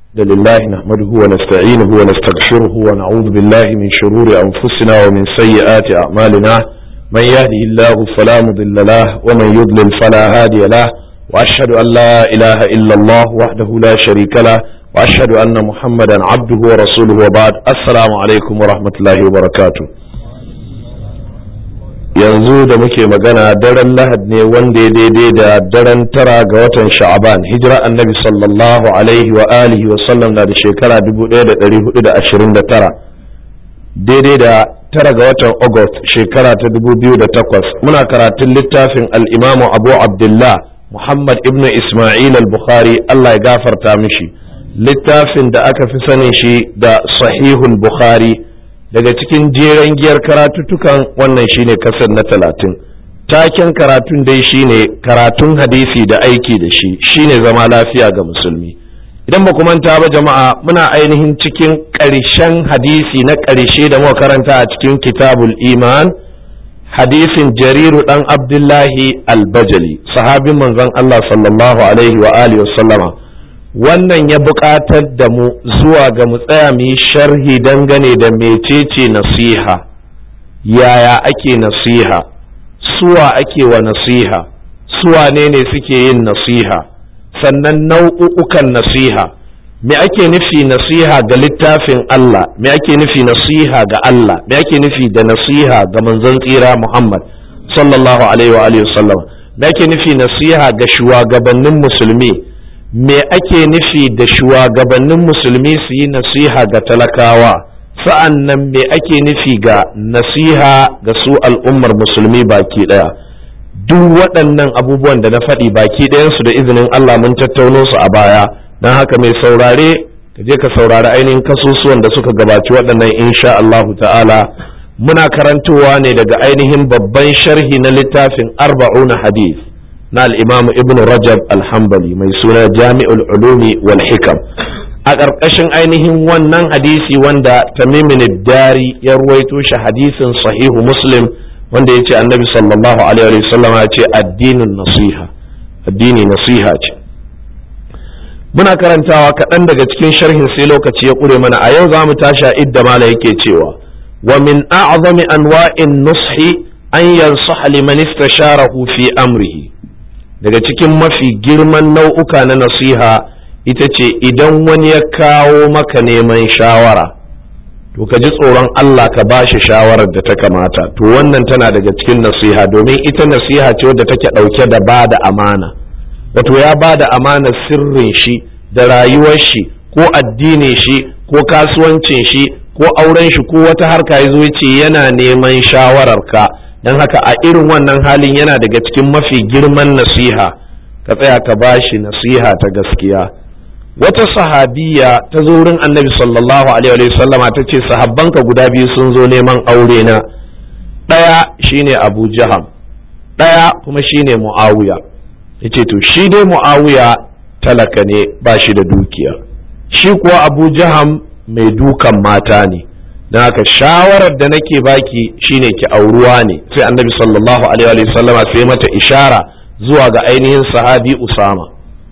لله نحمده ونستعينه ونستغفره ونعوذ بالله من شرور أنفسنا ومن سيئات أعمالنا من يهده الله فلا مضل له ومن يضلل فلا هادي له وأشهد أن لا إله إلا الله وحده لا شريك له وأشهد أن محمدا عبده ورسوله وبعد السلام عليكم ورحمة الله وبركاته yanzu da muke magana daren lahad ne wanda ya daidai da daren tara ga watan sha'aban hijira annabi sallallahu alaihi wa alihi wa sallam na da shekara 1429 daidai da tara ga watan august shekara ta 2008 muna karatun littafin al'imamu abu abdullah muhammad ibn ismail al-bukhari allah ya gafarta mishi littafin da aka fi sanin shi da sahihul bukhari daga cikin jeren giyar karatuttukan wannan shine kasar na talatin taken karatun dai shine karatun hadisi da aiki da shi shine zama lafiya ga musulmi idan ba manta ba jama'a muna ainihin cikin ƙarshen hadisi na ƙarshe da muka karanta a cikin kitabul iman hadisin jariru dan abdullahi albajali sahabin manzon Allah sallallahu alaihi wa alihi wasallama wannan ya buƙatar da mu zuwa ga mu tsaya mu yi sharhi dangane da mecece nasiha yaya ake nasiha suwa ake wa nasiha suwa ne ne suke yin nasiha sannan nau'ukan nasiha me ake nufi nasiha ga littafin Allah me ake nufi nasiha ga Allah me ake nufi da nasiha ga manzon tsira Muhammad sallallahu alaihi wa alihi wasallam me ake nufi nasiha ga shugabannin musulmi me ake nufi da shugabannin musulmi su yi nasiha ga talakawa sa'an nan me ake nufi ga nasiha ga su al'ummar musulmi baki ɗaya duk waɗannan abubuwan da na faɗi baki ɗayansu da izinin Allah mun tattauno su a baya don haka mai saurare ka je ka saurari ainihin kasusuwan da suka gabaci waɗannan insha Allahu ta'ala muna karantowa ne daga ainihin babban sharhi na littafin arba'una hadith na al'imamu ibn rajab alhambali mai suna jami'ul ulumi wal hikam a ƙarƙashin ainihin wannan hadisi wanda tamimin dari ya ruwaito shi hadisin sahihu muslim wanda ya ce annabi sallallahu alaihi wasallam ya ce addinin nasiha addini nasiha ce muna karantawa kaɗan daga cikin sharhin sai lokaci ya ƙure mana a yau za mu tashi a idda mala yake cewa wa min a'zami anwa'in nushi an yansaha liman istasharahu fi amrihi daga cikin mafi girman nau'uka na nasiha ita ce idan wani ya kawo maka neman shawara to ka ji tsoron Allah ka ba shi shawarar da ta kamata to wannan tana daga cikin nasiha domin ita nasiha ce wadda take ɗauke da ba da amana wato ya ba da amana sirrin shi da rayuwar shi ko addinin shi ko kasuwancin shi ko auren shi ko wata harka ya zo ce yana neman shawararka don haka a irin wannan halin yana daga cikin mafi girman nasiha ka tsaya ka bashi nasiha ta gaskiya wata sahabiya ta zo wurin annabi sallallahu alaihi sallama ta ce sahabbanka guda biyu sun zo neman aure na ɗaya shine abu jaham ɗaya kuma shine mu'awiya ya ce to shi dai mu'awiya talaka ne ba shi da dukiya shi kuwa abu jaham mai dukan mata ne don haka shawarar da nake baki shine ki auruwa ne sai annabi sallallahu alaihi wa sallama sai mata ishara zuwa ga ainihin sahabi usama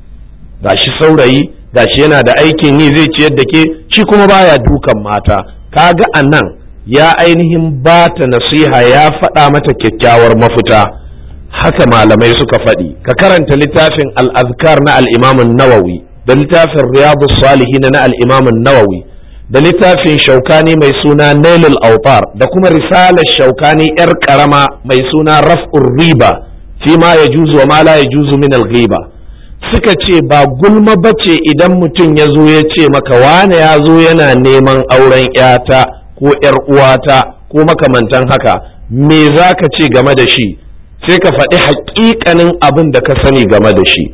gashi saurayi gashi yana da aikin yi zai ciyar da ke shi kuma baya dukan mata kaga a nan ya ainihin ba ta nasiha ya faɗa mata kyakkyawar mafita haka malamai suka faɗi ka karanta littafin al-azkar na al-imam nawawi da littafin riyadu salihin na al-imam nawawi da littafin shaukani mai suna nailul autar da kuma risalar shaukani yar karama mai suna raf'ur riba fi ma ya juzu wa ma la ya juzu min al-ghiba suka ce ba gulma bace idan mutum ya zo ya ce maka wane ya zo yana neman auren yata ko yar uwata ko makamantan haka me za ka ce game da shi sai ka faɗi haƙiƙanin abin da ka sani game da shi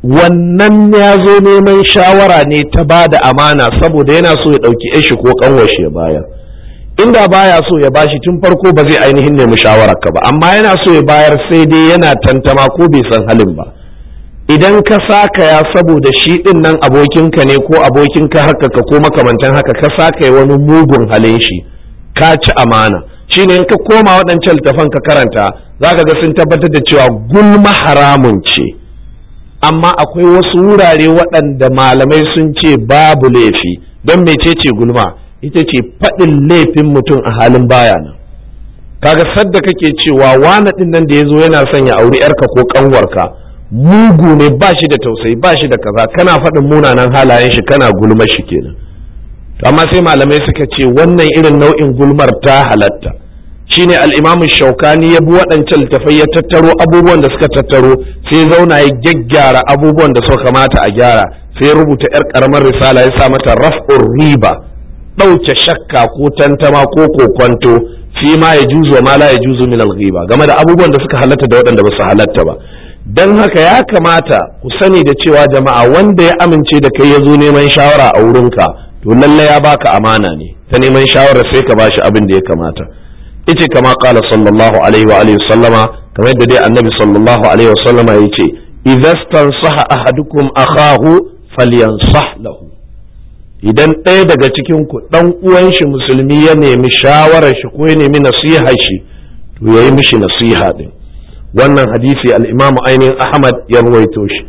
wannan ya zo neman shawara ne ta ba da amana saboda yana so ya ɗauki shi ko ƙanwashi ya bayar inda baya so ya bashi tun farko ba zai ainihin nemi shawararka ba amma yana so ya bayar sai dai yana tantama ko bai san halin ba idan ka saka ya saboda shi ɗin nan abokinka ne ko abokinka haka ka ko makamantan haka ka saka ya wani mugun halin shi ka ci amana shine in ka koma waɗancan littafan ka karanta za ka ga sun tabbatar da cewa gulma haramun ce amma akwai wasu wurare waɗanda malamai sun ce babu laifi don mecece gulma ita ce faɗin laifin mutum a halin baya nan kaga sadda kake cewa wani ɗin nan da ya zo yana son ya auri yarka ko ƙanwarka mugu ne ba shi da tausayi ba shi da kaza kana faɗin munanan halayen shi kana gulma shi kenan amma sai malamai suka ce wannan irin nau'in gulmar ta halatta shine al-imamu shaukani ya bi waɗancan littafai ya tattaro abubuwan da suka tattaro sai zauna ya gyaggyara abubuwan da suka kamata a gyara sai rubuta yar karamar risala ya sa mata raf'ur riba ɗauke shakka ko tantama ko kokwanto fi ma ya juzu wa ma la ya juzu min al-ghiba game da abubuwan da suka halatta da waɗanda ba su halatta ba dan haka ya kamata ku sani da cewa jama'a wanda ya amince da kai ya zo neman shawara a wurinka to lalle ya baka amana ne ta neman shawara sai ka bashi abin da ya kamata ice kama kala sallallahu alaihi wa alihi sallama kamar yadda dai annabi sallallahu alaihi wa sallama yace idza stansaha ahadukum akahu falyansah lahu idan ɗaya daga cikin ku dan uwan shi musulmi ya nemi shawarar shi ko ya nemi nasiha shi to yayi mishi nasiha din wannan hadisi al-imam ainihin ahmad ya ruwaito shi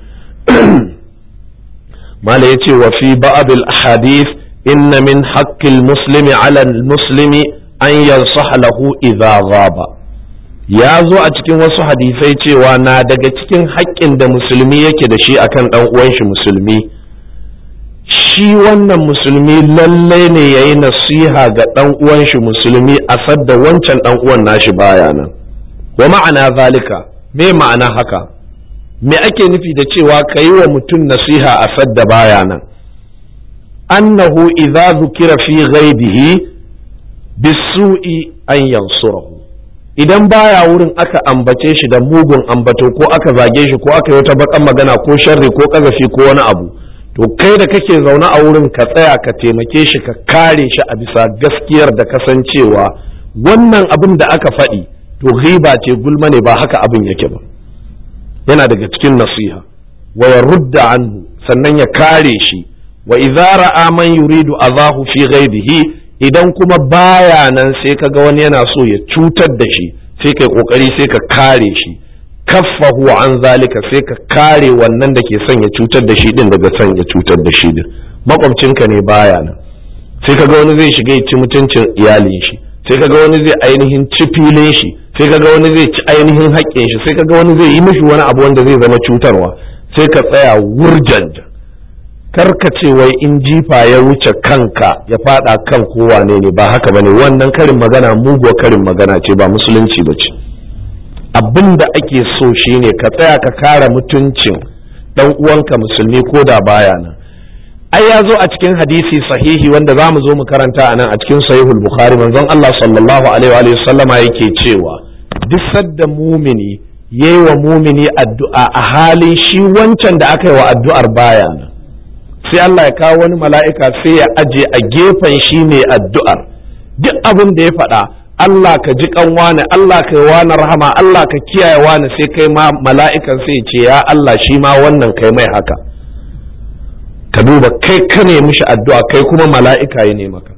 mala yace wa fi ba'd al-ahadith inna min haqqil muslimi ala al-muslimi an yansaha lahu idza ghaba ya zo a cikin wasu hadisai cewa na daga cikin haƙƙin da musulmi yake da shi akan ɗan uwan shi musulmi shi wannan musulmi lallai ne ya yi nasiha ga ɗan uwan shi musulmi a sadda wancan ɗan uwan nashi baya nan wa ma'ana zalika me ma'ana haka me ake nufi da cewa ka yi wa mutum nasiha a sadda baya nan annahu idza zukira fi ghaibihi bisu'i an yansurahu idan baya wurin aka ambace shi da mugun ambato ko aka zage shi ko aka yi wata bakan magana ko sharri ko kazafi ko wani abu to kai da kake zaune a wurin ka tsaya ka taimake shi ka kare shi a bisa gaskiyar da kasancewa wannan abin da aka faɗi to riba ce gulma ne ba haka abin yake ba yana daga cikin nasiha wa yarudda anhu sannan ya kare shi wa idza ra'a man yuridu azahu fi ghaibihi idan kuma baya nan sai ka ga wani yana so ya cutar da shi sai kai kokari sai ka kare shi kaffahu an zalika sai ka kare wannan da ke son ya cutar da shi din daga son ya cutar da shi din makwabcinka ne baya nan sai ka ga wani zai shiga ya ci mutuncin iyalin shi sai ka ga wani zai ainihin ci filin shi sai ka ga wani zai ci ainihin haƙƙin shi sai ka ga wani zai yi mishi wani abu wanda zai zama cutarwa sai ka tsaya wurjanja ce wai in jifa ya wuce kanka ya fada kan kowane ne ba haka bane wannan karin magana muguwa karin magana ce ba musulunci ba ce abin da ake so shine ka tsaya ka kare mutuncin dan uwanka musulmi ko da baya nan ai ya zo a cikin hadisi sahihi wanda za mu zo mu karanta a nan a cikin sahihul bukhari manzon Allah sallallahu alaihi wa sallama yake cewa duk sadda mumini yayi wa mumini addu'a a halin shi wancan da aka yi wa addu'ar baya nan sai Allah ya kawo wani mala'ika sai ya aje a gefen shi mai addu'ar duk abin da ya faɗa Allah ka ji kan wani Allah ka yi wani rahama Allah ka kiyaye wani sai kai ma mala'ikan sai ya ce ya Allah shi ma wannan kai mai haka ka duba kai ka ne mishi addu'a kai kuma mala'ika ya ne maka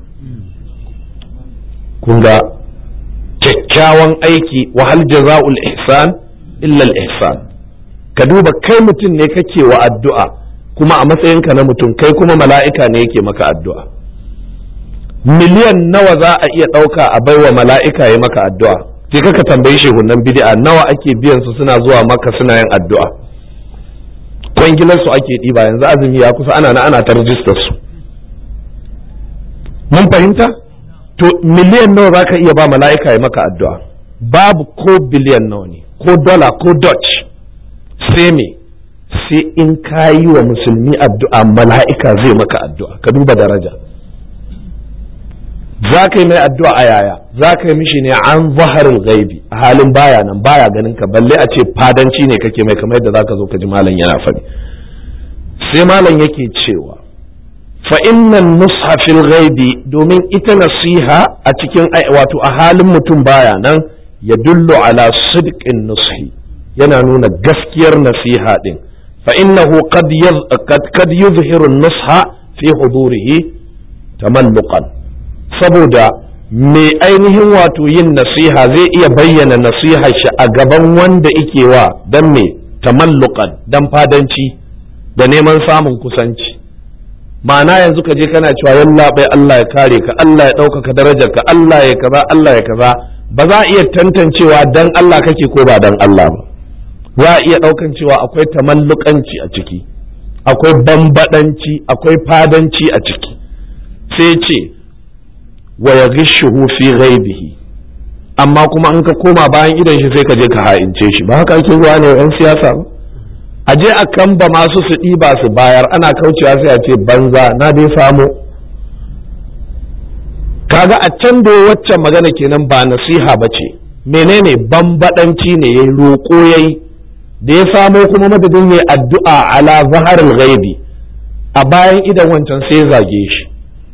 kun ga kyakkyawan aiki wa hal jaza'ul ihsan illa al ihsan ka duba kai mutum ne kake wa addu'a kuma a matsayinka na mutum kai kuma mala'ika ne yake maka addu'a miliyan nawa za a iya ɗauka a baiwa mala'ika ya maka addu'a sai kaka tambayi shehunan bid'a nawa ake biyan su suna zuwa maka suna yin addu'a kwangilar su ake ɗiba yanzu azumi ya kusa ana na ana ta rijistar su mun fahimta to miliyan nawa za ka iya ba mala'ika ya maka addu'a babu ko biliyan nawa ne ko dola ko dutch sai me sai in ka yi wa musulmi addu'a mala'ika zai maka addu'a ka duba daraja za ka yi mai addu'a a yaya za ka yi mishi ne an zaharin gaibi a halin baya nan baya ganin ka balle a ce fadanci ne kake mai kamar yadda za ka zo ka ji malam yana faɗi sai malam yake cewa fa innan nushafil gaibi domin ita nasiha a cikin wato a halin mutum baya nan ya dullo ala sidqin nushi yana nuna gaskiyar nasiha din فإنه قد يظ... قد قد يظهر النصح في حضوره تملقا saboda mai ainihin wato yin nasiha zai iya bayyana nasiha shi a gaban wanda ike wa don me tamalluqan dan fadanci da neman samun kusanci ma'ana yanzu ka je kana cewa yalla bai Allah ya kare ka Allah ya ɗaukaka darajar ka Allah ya kaza Allah ya kaza ba za a iya tantancewa dan Allah kake ko ba dan Allah ba za a iya ɗaukan cewa akwai tamallukanci a ciki akwai bambadanci akwai fadanci a ciki sai ce wa ya gishuhu fi ghaibihi amma kuma in ka koma bayan idan shi sai ka je ka ha'ince shi ba haka ake zuwa ne yan siyasa ba a je a kamba masu su ɗiba su bayar ana kaucewa sai a ce banza na dai samu kaga a can da waccan magana kenan ba nasiha ba ce menene bambadanci ne yayi roƙo yayi da ya samo kuma madadin ya addu'a ala zaharil ghaibi a bayan idan wancan sai ya zage shi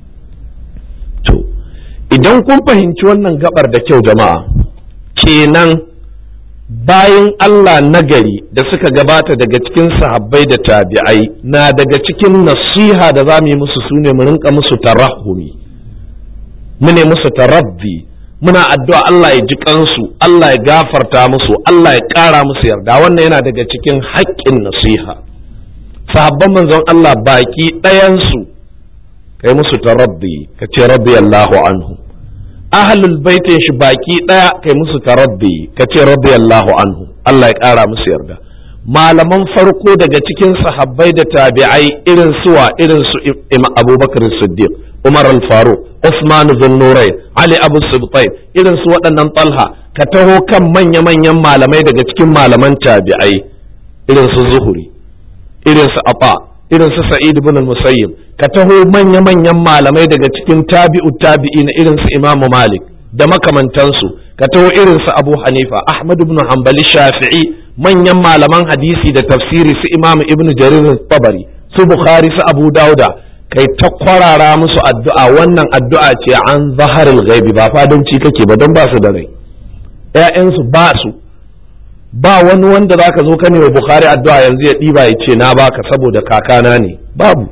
to idan kun fahimci wannan gabar da kyau jama'a kenan bayan Allah nagari da suka gabata daga cikin sahabbai da tabi'ai na daga cikin nasiha da za mu yi musu sune mu rinka musu tarahumi mu ne musu tarabbi muna addu'a Allah ya ji kansu Allah ya gafarta musu Allah ya ƙara musu yarda wannan yana daga cikin haƙƙin nasiha sahabban manzon Allah baki ɗayansu kai musu tarabbi ka ce rabbi Allahu anhu ahlul baitin shi baki ɗaya kai musu tarabbi ka ce rabbi Allahu anhu Allah ya ƙara musu yarda malaman farko daga cikin sahabbai da tabi'ai irin suwa irin su Abubakar Siddiq Umar al-Faruq Usman bin Nurayn Ali Abu Sibtain irin su waɗannan Talha ka taho kan manya-manyan malamai daga cikin malaman tabi'ai irin su Zuhuri irin su Afa irin su Sa'id ibn al-Musayyib ka taho manya-manyan malamai daga cikin tabi'u tabi'in irin su Imam Malik da makamantansu ka taho irin su Abu Hanifa Ahmad ibn Hanbali Shafi'i manyan malaman hadisi da tafsiri su Imam Ibn Jarir tabari su Bukhari su Abu Dauda kai ta kwarara musu addu'a wannan addu'a ce an zaharil ghaibi ba fadanci kake ba don ba su da rai ‘ya'yansu ba su ba wani wanda za ka zo ka ne wa Bukhari addu'a yanzu ya ɗiba ya ce na baka saboda kakana ne babu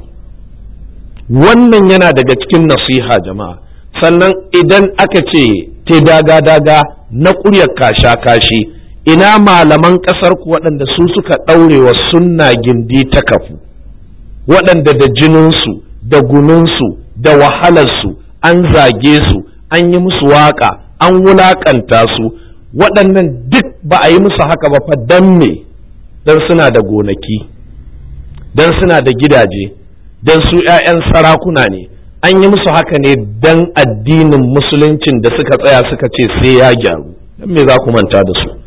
wannan yana daga cikin nasiha jama'a sannan idan aka ce te daga-daga na ƙuryar kasha-kashi ina malaman ƙasar ku waɗanda su suka ɗaure wa sunna gindi ta kafu waɗanda da jininsu da gununsu da wahalarsu an zage su an yi musu waƙa an wulaƙanta su waɗannan duk ba a yi musu haka ba fa dan me dan suna da gonaki dan suna da gidaje dan su 'ya'yan sarakuna ne an yi musu haka ne dan addinin musuluncin da suka tsaya suka ce sai ya gyaru dan me za ku manta da su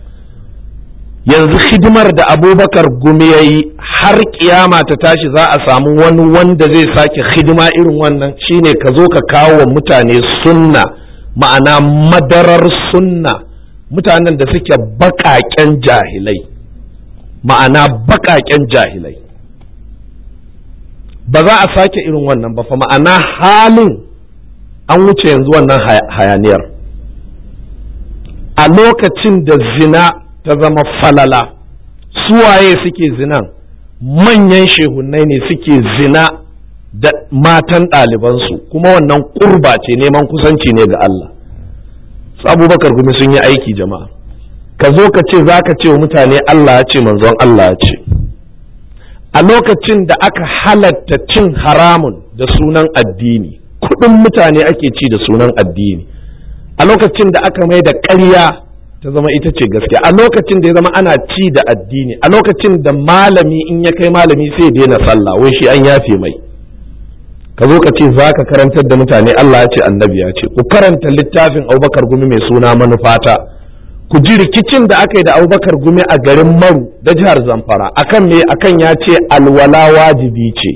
yanzu hidimar da abubakar gumi ya yi har kiyama ta tashi za a samu wani wanda zai sake hidima irin wannan shine ka zo ka kawo wa mutane sunna ma'ana madarar sunna mutanen da suke baƙaƙen jahilai ma'ana baƙaƙen jahilai ba za a sake irin wannan ba fa ma'ana halin an wuce yanzu wannan hayaniyar a lokacin da zina ta zama falala suwaye suke zinan manyan shehunai ne suke zina da matan ɗalibansu kuma wannan ƙurba ce neman kusanci ne ga Allah abubakar gumi sun yi aiki jama'a ka zo ka ce za ka ce wa mutane Allah ya ce manzon Allah ya ce a lokacin da aka halatta cin haramun da sunan addini kuɗin mutane ake ci da sunan addini a lokacin da aka mai da ƙarya ta zama ita ce gaskiya a lokacin da ya zama ana ci da addini a lokacin da malami in ya kai malami sai daina sallah wai shi an yafe mai ka zo ka ce za ka karantar da mutane Allah ya ce annabi ya ce ku karanta littafin abubakar gumi mai suna manufata ku ji rikicin da aka yi da abubakar gumi a garin maru da jihar zamfara akan me akan ya ce alwala wajibi ce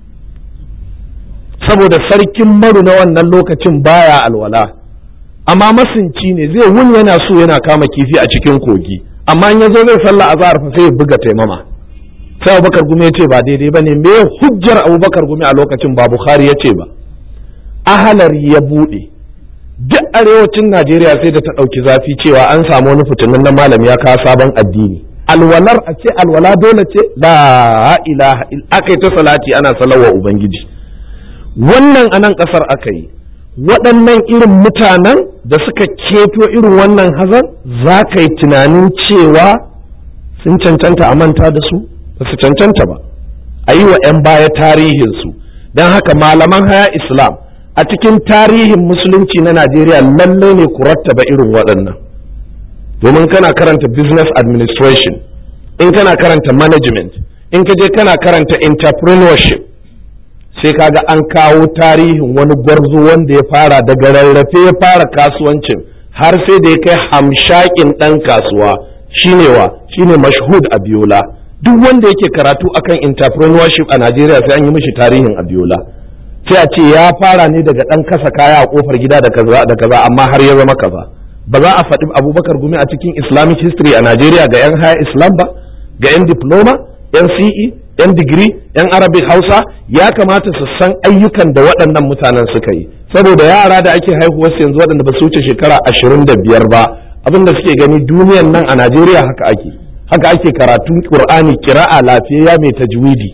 saboda sarkin maru na wannan lokacin baya alwala amma masunci ne zai wuni yana so yana kama kifi a cikin kogi amma in ya zo zai sallah azhar fa sai ya buga taimama sai abubakar gumi ya ce ba daidai ba ne me hujjar abubakar gumi a lokacin ba bukhari ya ce ba ahalar ya buɗe duk arewacin najeriya sai da ta ɗauki zafi cewa an samu wani fitinin na malam ya kawo sabon addini alwalar a ce alwala dole ce la ilaha aka yi ta salati ana salawa ubangiji wannan anan ƙasar aka yi waɗannan irin mutanen da suka keto irin wannan hazan za ka yi tunanin cewa sun cancanta a manta da su ba su cancanta ba a yi wa 'yan baya tarihinsu don haka malaman haya islam a cikin tarihin musulunci na najeriya lallai ne ku rattaba irin waɗannan domin kana karanta business administration in kana karanta management in ka je kana karanta entrepreneurship sai kaga an kawo tarihin wani gwarzo wanda ya fara daga rarrafe ya fara kasuwancin har sai da ya kai hamshakin ɗan kasuwa shine wa shine mashhud abiola duk wanda yake karatu akan entrepreneurship a najeriya sai an yi mishi tarihin abiola sai a ce ya fara ne daga ɗan kasa kaya a kofar gida da kaza da kaza amma har ya zama kaza ba za a faɗi abubakar gumi a cikin islamic history a najeriya ga 'yan haya islam ba ga 'yan diploma 'yan ce 'yan digiri 'yan arabic hausa ya kamata su san ayyukan da waɗannan mutanen suka yi saboda yara da ake haihuwarsu yanzu waɗanda ba su wuce shekara ashirin da biyar ba abin da suke gani duniyan nan a najeriya haka ake haka ake karatun qur'ani kira'a lafiyayya mai tajwidi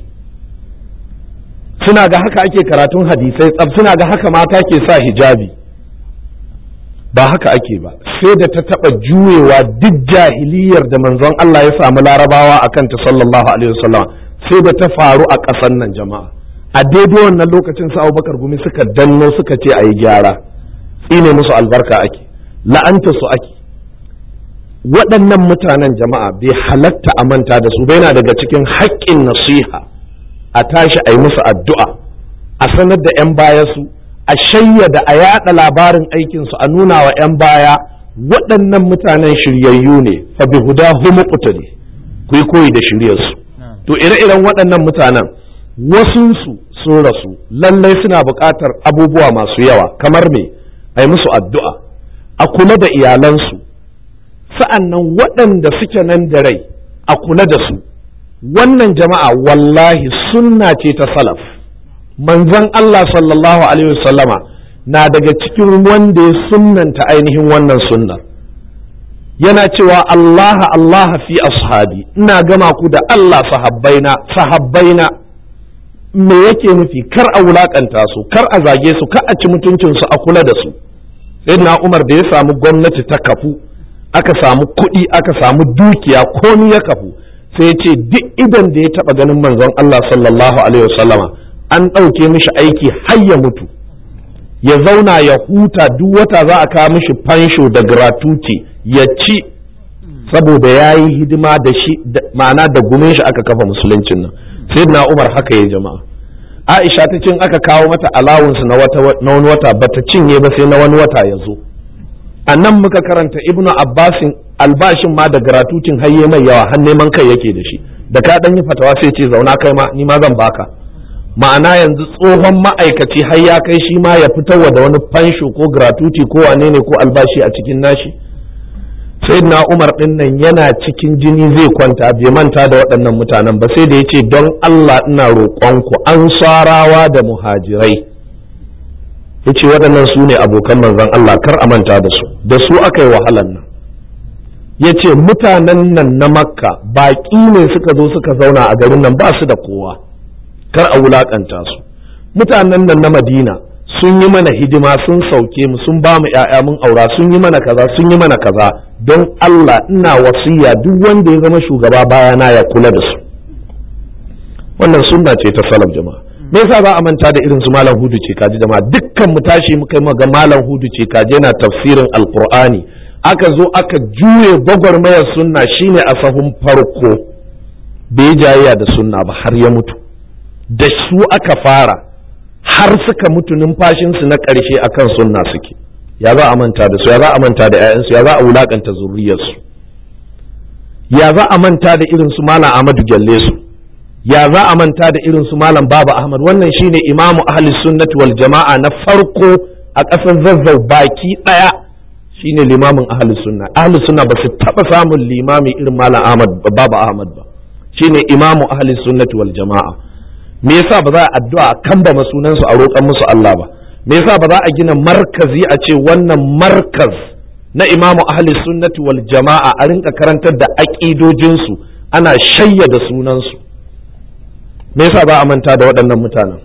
suna ga haka ake karatun hadisai tsab suna ga haka mata ke sa hijabi ba haka ake ba sai da ta taba juyewa duk jahiliyar da manzon Allah ya samu larabawa akan ta sallallahu alaihi wasallam sai da ta faru a ƙasar nan jama'a a daidai wannan lokacin sa Abubakar gumi suka danno suka ce a yi gyara tsine musu albarka ake la'anta su ake waɗannan mutanen jama'a bai halatta a manta da su yana daga cikin haƙƙin nasiha a tashi a yi musu addu'a a sanar da 'yan baya su a shayyada a yaɗa labarin aikinsu a nuna wa 'yan baya waɗannan mutanen shiryayyu ne fa bi huda humu qutali ku yi koyi da shiryarsu to ire-iren waɗannan mutanen wasunsu sun rasu lallai suna buƙatar abubuwa masu yawa kamar me a yi musu addu'a a kula da iyalansu sa'an nan waɗanda suke nan da rai a kula da su wannan jama'a wallahi sunna ce ta salaf manzon Allah sallallahu alaihi wasallama na daga cikin wanda ya sunnanta ainihin wannan sunnar yana cewa Allah Allah fi ashabi ina gama ku da Allah sahabbaina sahabbaina me yake nufi kar a wulakanta su kar a zage su kar a ci mutuncin su a kula da su sayyidina Umar da ya samu gwamnati ta kafu aka samu kuɗi aka samu dukiya komi ya kafu sai ya ce duk idan da ya taɓa ganin manzon Allah sallallahu alaihi wasallama an ɗauke mishi aiki har ya mutu ya zauna ya huta duk wata za a kawo mishi fansho da gratuity ya ci saboda ya yi hidima da shi ma'ana da gumin shi aka kafa musuluncin nan sai na umar haka ya jama'a aisha ta cin aka kawo mata alawunsu na wani wata bata cinye ba sai na wani wata ya zo a nan muka karanta ibnu abbasin albashin ma da gratutin hayye mai yawa har neman kai yake da shi da ka dan yi fatawa sai ce zauna kai ma ni ma zan baka ma'ana yanzu tsohon ma'aikaci har ya kai shi ma ya fitarwa da wani fansho ko gratuity ko wane ne ko albashi a cikin nashi sai na umar din nan yana cikin jini zai kwanta bai manta da waɗannan mutanen ba sai da ya ce don allah ina roƙonku an sarawa da muhajirai ya ce waɗannan su ne abokan manzon allah kar a manta da su da su aka yi wahalan nan ya ce mutanen nan na makka baƙi ne suka zo suka zauna a garin nan ba su da kowa kar a wulakanta su mutanen nan na madina sun yi mana hidima sun sauke mu sun ba mu ‘ya'ya mun aura sun yi mana kaza sun yi mana kaza don Allah ina wasiya duk wanda ya zama shugaba bayana ya kula da su wannan sunna ce ta salaf jama'a me yasa ba a manta da irin su malam hudu ce kaji jama'a dukkan mu tashi muka yi ga malam hudu ce kaji yana tafsirin alqur'ani aka zo aka juye gwagwarmayar sunna shine a sahun farko bai jayayya da sunna ba har ya mutu da su aka fara har suka mutu numfashinsu na ƙarshe akan sunna suke ya za a manta da su ya za a manta da 'ya'yansu ya za a wulakanta zuriyarsu ya za a manta da irin su malam Ahmadu Gyalle su ya za a manta da irin su malam Baba Ahmad wannan shine imamu ahli sunnati wal jama'a na farko a ƙasar zazzau baki ɗaya shine limamin ahli sunna ahli sunna ba su taɓa samun limami irin malam Ahmad Baba Ahmad ba shine imamu ahli sunnati wal jama'a me yasa ba za a addu'a a kamba sunan su a roƙan musu Allah ba me yasa ba za a gina markazi a ce wannan markaz na imamu ahli sunnati wal jama'a a rinka karantar da aƙidojin su ana shayyada sunan su me yasa ba a manta da waɗannan mutanen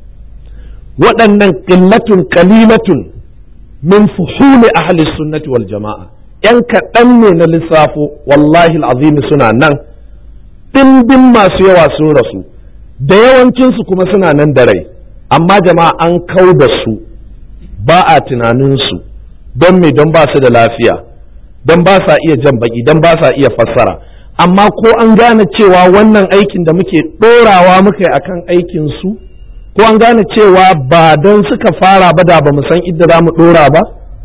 waɗannan qillatun qalilatun min fuhuli ahli sunnati wal jama'a yan kaɗan ne na lissafo wallahi al'azim suna nan ɗimbin masu yawa sun rasu da yawancinsu kuma suna nan da rai amma jama'a an kau da su ba a tunaninsu don me don ba su da lafiya don ba sa iya jan baki don ba sa iya fassara amma ko an gane cewa wannan aikin da muke ɗorawa muka yi akan aikin su ko an gane cewa ba don suka fara ba da ba mu san idda za mu ɗora ba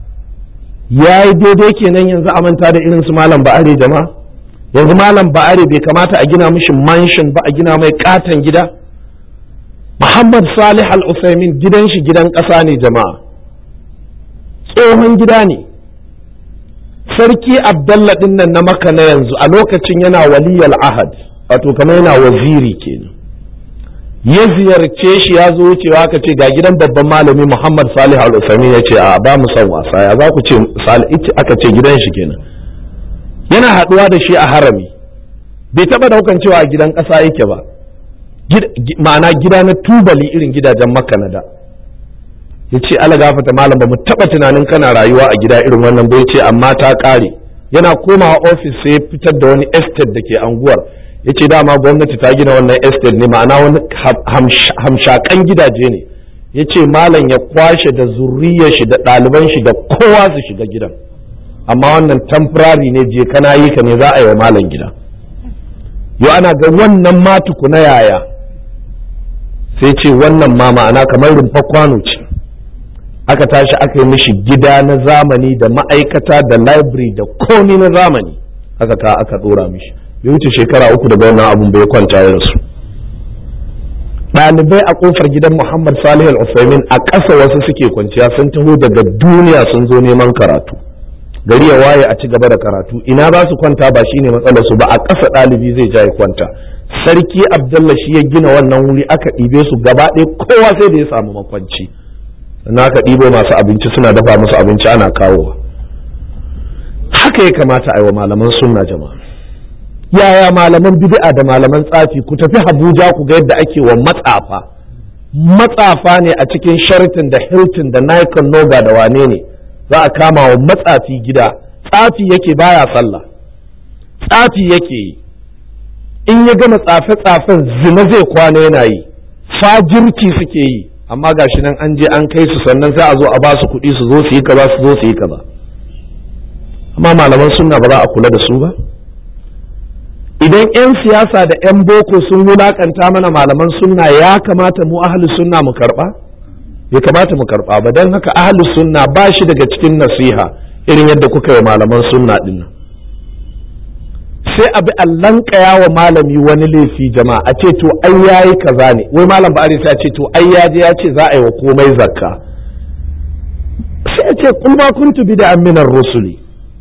ya yi daidai kenan yanzu a manta da irin su malam ba'are jama'a yanzu malam ba'are bai kamata a gina mishi mansion ba a gina mai katon gida muhammad salih al-usaimin gidan shi gidan ƙasa ne jama'a tsohon gida ne sarki abdalla din nan na maka na yanzu a lokacin yana waliyal ahad wato kamar yana waziri kenan ya ziyarce shi ya zo wucewa ka ce ga gidan babban malami muhammad salih al-usaimin ya ce a ba mu son wasa ya za ku ce aka ce gidan shi kenan yana haɗuwa da shi a harami bai taɓa daukan cewa a gidan ƙasa yake ba ma'ana gida na tubali irin gidajen makka na da ya ce ala gafata malam ba mu taɓa tunanin kana rayuwa a gida irin wannan bai ce amma ta ƙare yana komawa ofis sai fitar da wani estate da ke anguwar ya ce dama gwamnati ta gina wannan estate ne ma'ana wani hamshakan gidaje ne ya ce malam ya kwashe da zurriyar shi da ɗaliban shi da kowa su shiga gidan amma wannan temporary ne je kana yi ka ne za a yi wa malam gida yau ana ga wannan ma tukuna yaya sai ce wannan ma ma'ana kamar rumfa kwano ce aka tashi aka yi mishi gida na zamani da ma'aikata da library da komi na zamani aka ka aka dora mishi bai wuce shekara uku daga wannan abun bai kwanta ya rasu ɗalibai a ƙofar gidan muhammad salih al-usaimin a ƙasa wasu suke kwanciya sun taho daga duniya sun zo neman karatu gari ya waye a ci gaba da karatu ina za su kwanta ba shine matsalar su ba a ƙasa ɗalibi zai ja ya kwanta sarki abdullah shi ya gina wannan wuri aka ɗibe su gaba ɗaya kowa sai da ya samu makwanci na aka ɗibo masu abinci suna dafa musu abinci ana kawowa haka ya kamata a yi wa malaman sunna jama'a yaya malaman bid'a da malaman tsafi ku tafi Abuja ku ga yadda ake wa matsafa matsafa ne a cikin Sheraton da Hilton da Nikon Noga da wane ne za a kama wa matsafi gida tsafi yake baya sallah tsafi yake yi in ya gama tsafe-tsafen zina zai kwana yana yi fajirci suke yi amma gashi nan an je an kai su sannan sai a zo a ba su kuɗi su zo su yi kaza su zo su yi kaza amma malaman sunna ba za a kula da su ba idan 'yan siyasa da 'yan boko sun wulakanta mana malaman sunna ya kamata mu ahli sunna mu karba bai kamata mu karba ba don haka ahli sunna ba shi daga cikin nasiha irin yadda kuka yi malaman sunna din nan sai abi allan kaya wa malami wani laifi jama'a a ce to ai yayi kaza ne wai malam ba sai a ce to ai ya je ya ce za a yi wa komai zakka sai a ce kul ma kuntu bid'an min rusuli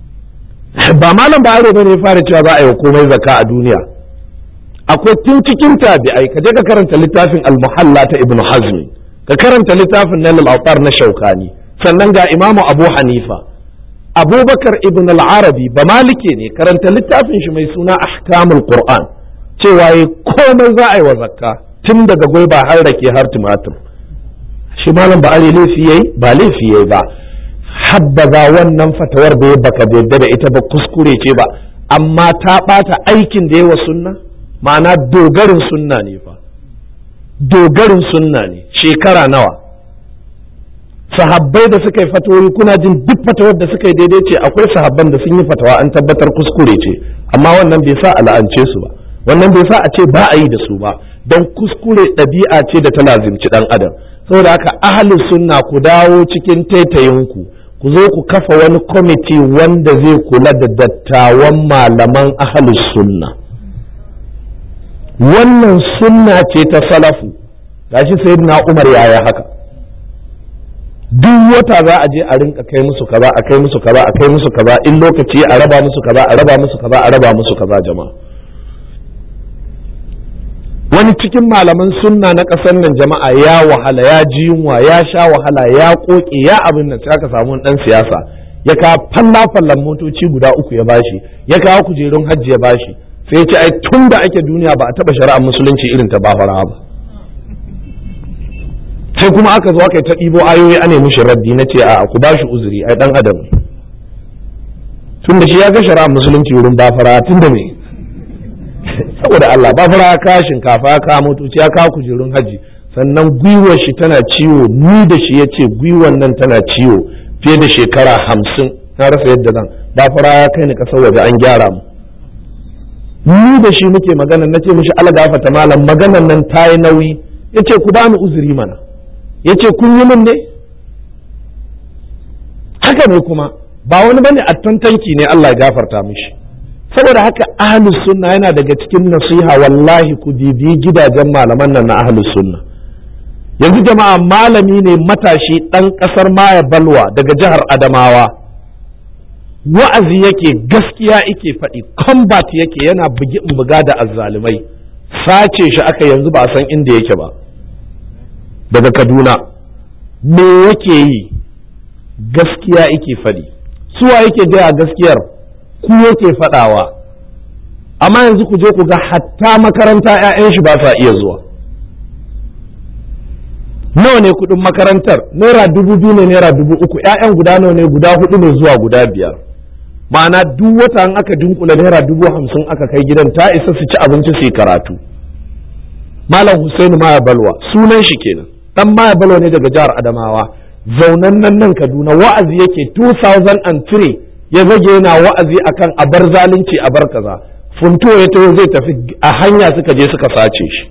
ba malam ba aro bane ya fara cewa za a yi wa komai zakka a duniya akwai tun cikin tabi'ai ka je ka karanta littafin al-muhalla ta ibnu hazmi ka karanta littafin nail al-awtar na shaukani sannan ga imamu abu hanifa abubakar ibn al-arabi ba malike ne karanta littafin shi mai suna ahkamul qur'an cewa yi komai za a yi wa zakka tun daga gwaiba har rake har tumatir shi malam ba are laifi yayi ba laifi yayi ba habbaza wannan fatawar da ya baka yadda da ita ba kuskure ce ba amma ta bata aikin da yawa sunna ma'ana dogarin sunna ne fa dogarin sunna ne shekara nawa sahabbai da suka yi fatawoyi kuna jin duk fatawar da suka yi daidai ce akwai sahabban da sun yi fatawa an tabbatar kuskure ce amma wannan bai sa a la'ance su ba wannan bai sa a ce ba a yi da su ba don kuskure ɗabi'a ce da ta lazimci ɗan adam saboda haka ahalin sunna ku dawo cikin taitayinku ku zo ku kafa wani kwamiti wanda zai kula da dattawan malaman ahalin sunna wannan sunna ce ta salafu gashi sayyidina umar yaya haka duk wata za a je a rinka kai musu kaza a kai musu kaza a kai musu kaza in lokaci a raba musu kaza a raba musu kaza a raba musu kaza jama'a wani cikin malaman sunna na ƙasar nan jama'a ya wahala ya ji yunwa ya sha wahala ya koke ya abin nan sai aka samu dan siyasa ya kawo falla fallan motoci guda uku ya bashi ya kawo kujerun hajji ya bashi sai ya ce ai tun da ake duniya ba a taba shari'ar musulunci irin ta bafara ba sai kuma aka zo aka yi ta ɗibo ayoyi a nemi raddi na ce a ku ba shi uzuri ai dan adam tun da shi ya ga shari'ar musulunci wurin bafara tun da me saboda Allah ba fara ka shinkafa ya kawo motoci ya kawo kujerun haji sannan gwiwar shi tana ciwo ni da shi ya ce gwiwar nan tana ciwo fiye da shekara hamsin na rasa yadda zan ba fara ya kai ni kasar waje an gyara mu ni da shi muke magana na ce mishi algafata malam maganan nan ta yi nauyi ya ce ku bani uzuri mana ya ce kun yi min ne haka ne kuma ba wani bane a tantanki ne Allah ya gafarta mishi saboda haka ahlus sunna yana daga cikin nasiha wallahi ku bibiyi gidajen malaman nan na ahlus sunna yanzu jama'a malami ne matashi ɗan ƙasar maya balwa daga jihar adamawa wa'azi yake gaskiya yake faɗi combat yake yana bugi in buga da azzalumai sace shi aka yanzu ba a san inda yake ba daga kaduna me yake yi gaskiya yake faɗi suwa yake gaya gaskiyar ku yake faɗawa amma yanzu ku je ku ga hatta makaranta 'ya'yan shi ba sa iya zuwa nawa ne kuɗin makarantar naira dubu biyu ne naira dubu uku 'ya'yan guda nawa ne guda hudu ne zuwa guda biyar ma'ana duk wata in aka dunkula naira dubu hamsin aka kai gidan ta isa su ci abinci su yi karatu malam Hussaini maya balwa sunan shi kenan dan maya balwa ne daga jihar adamawa zaunan nan nan kaduna wa'azi yake 2003 ya zage yana wa'azi akan a bar zalunci a bar kaza funto ya taho zai tafi a hanya suka je suka sace shi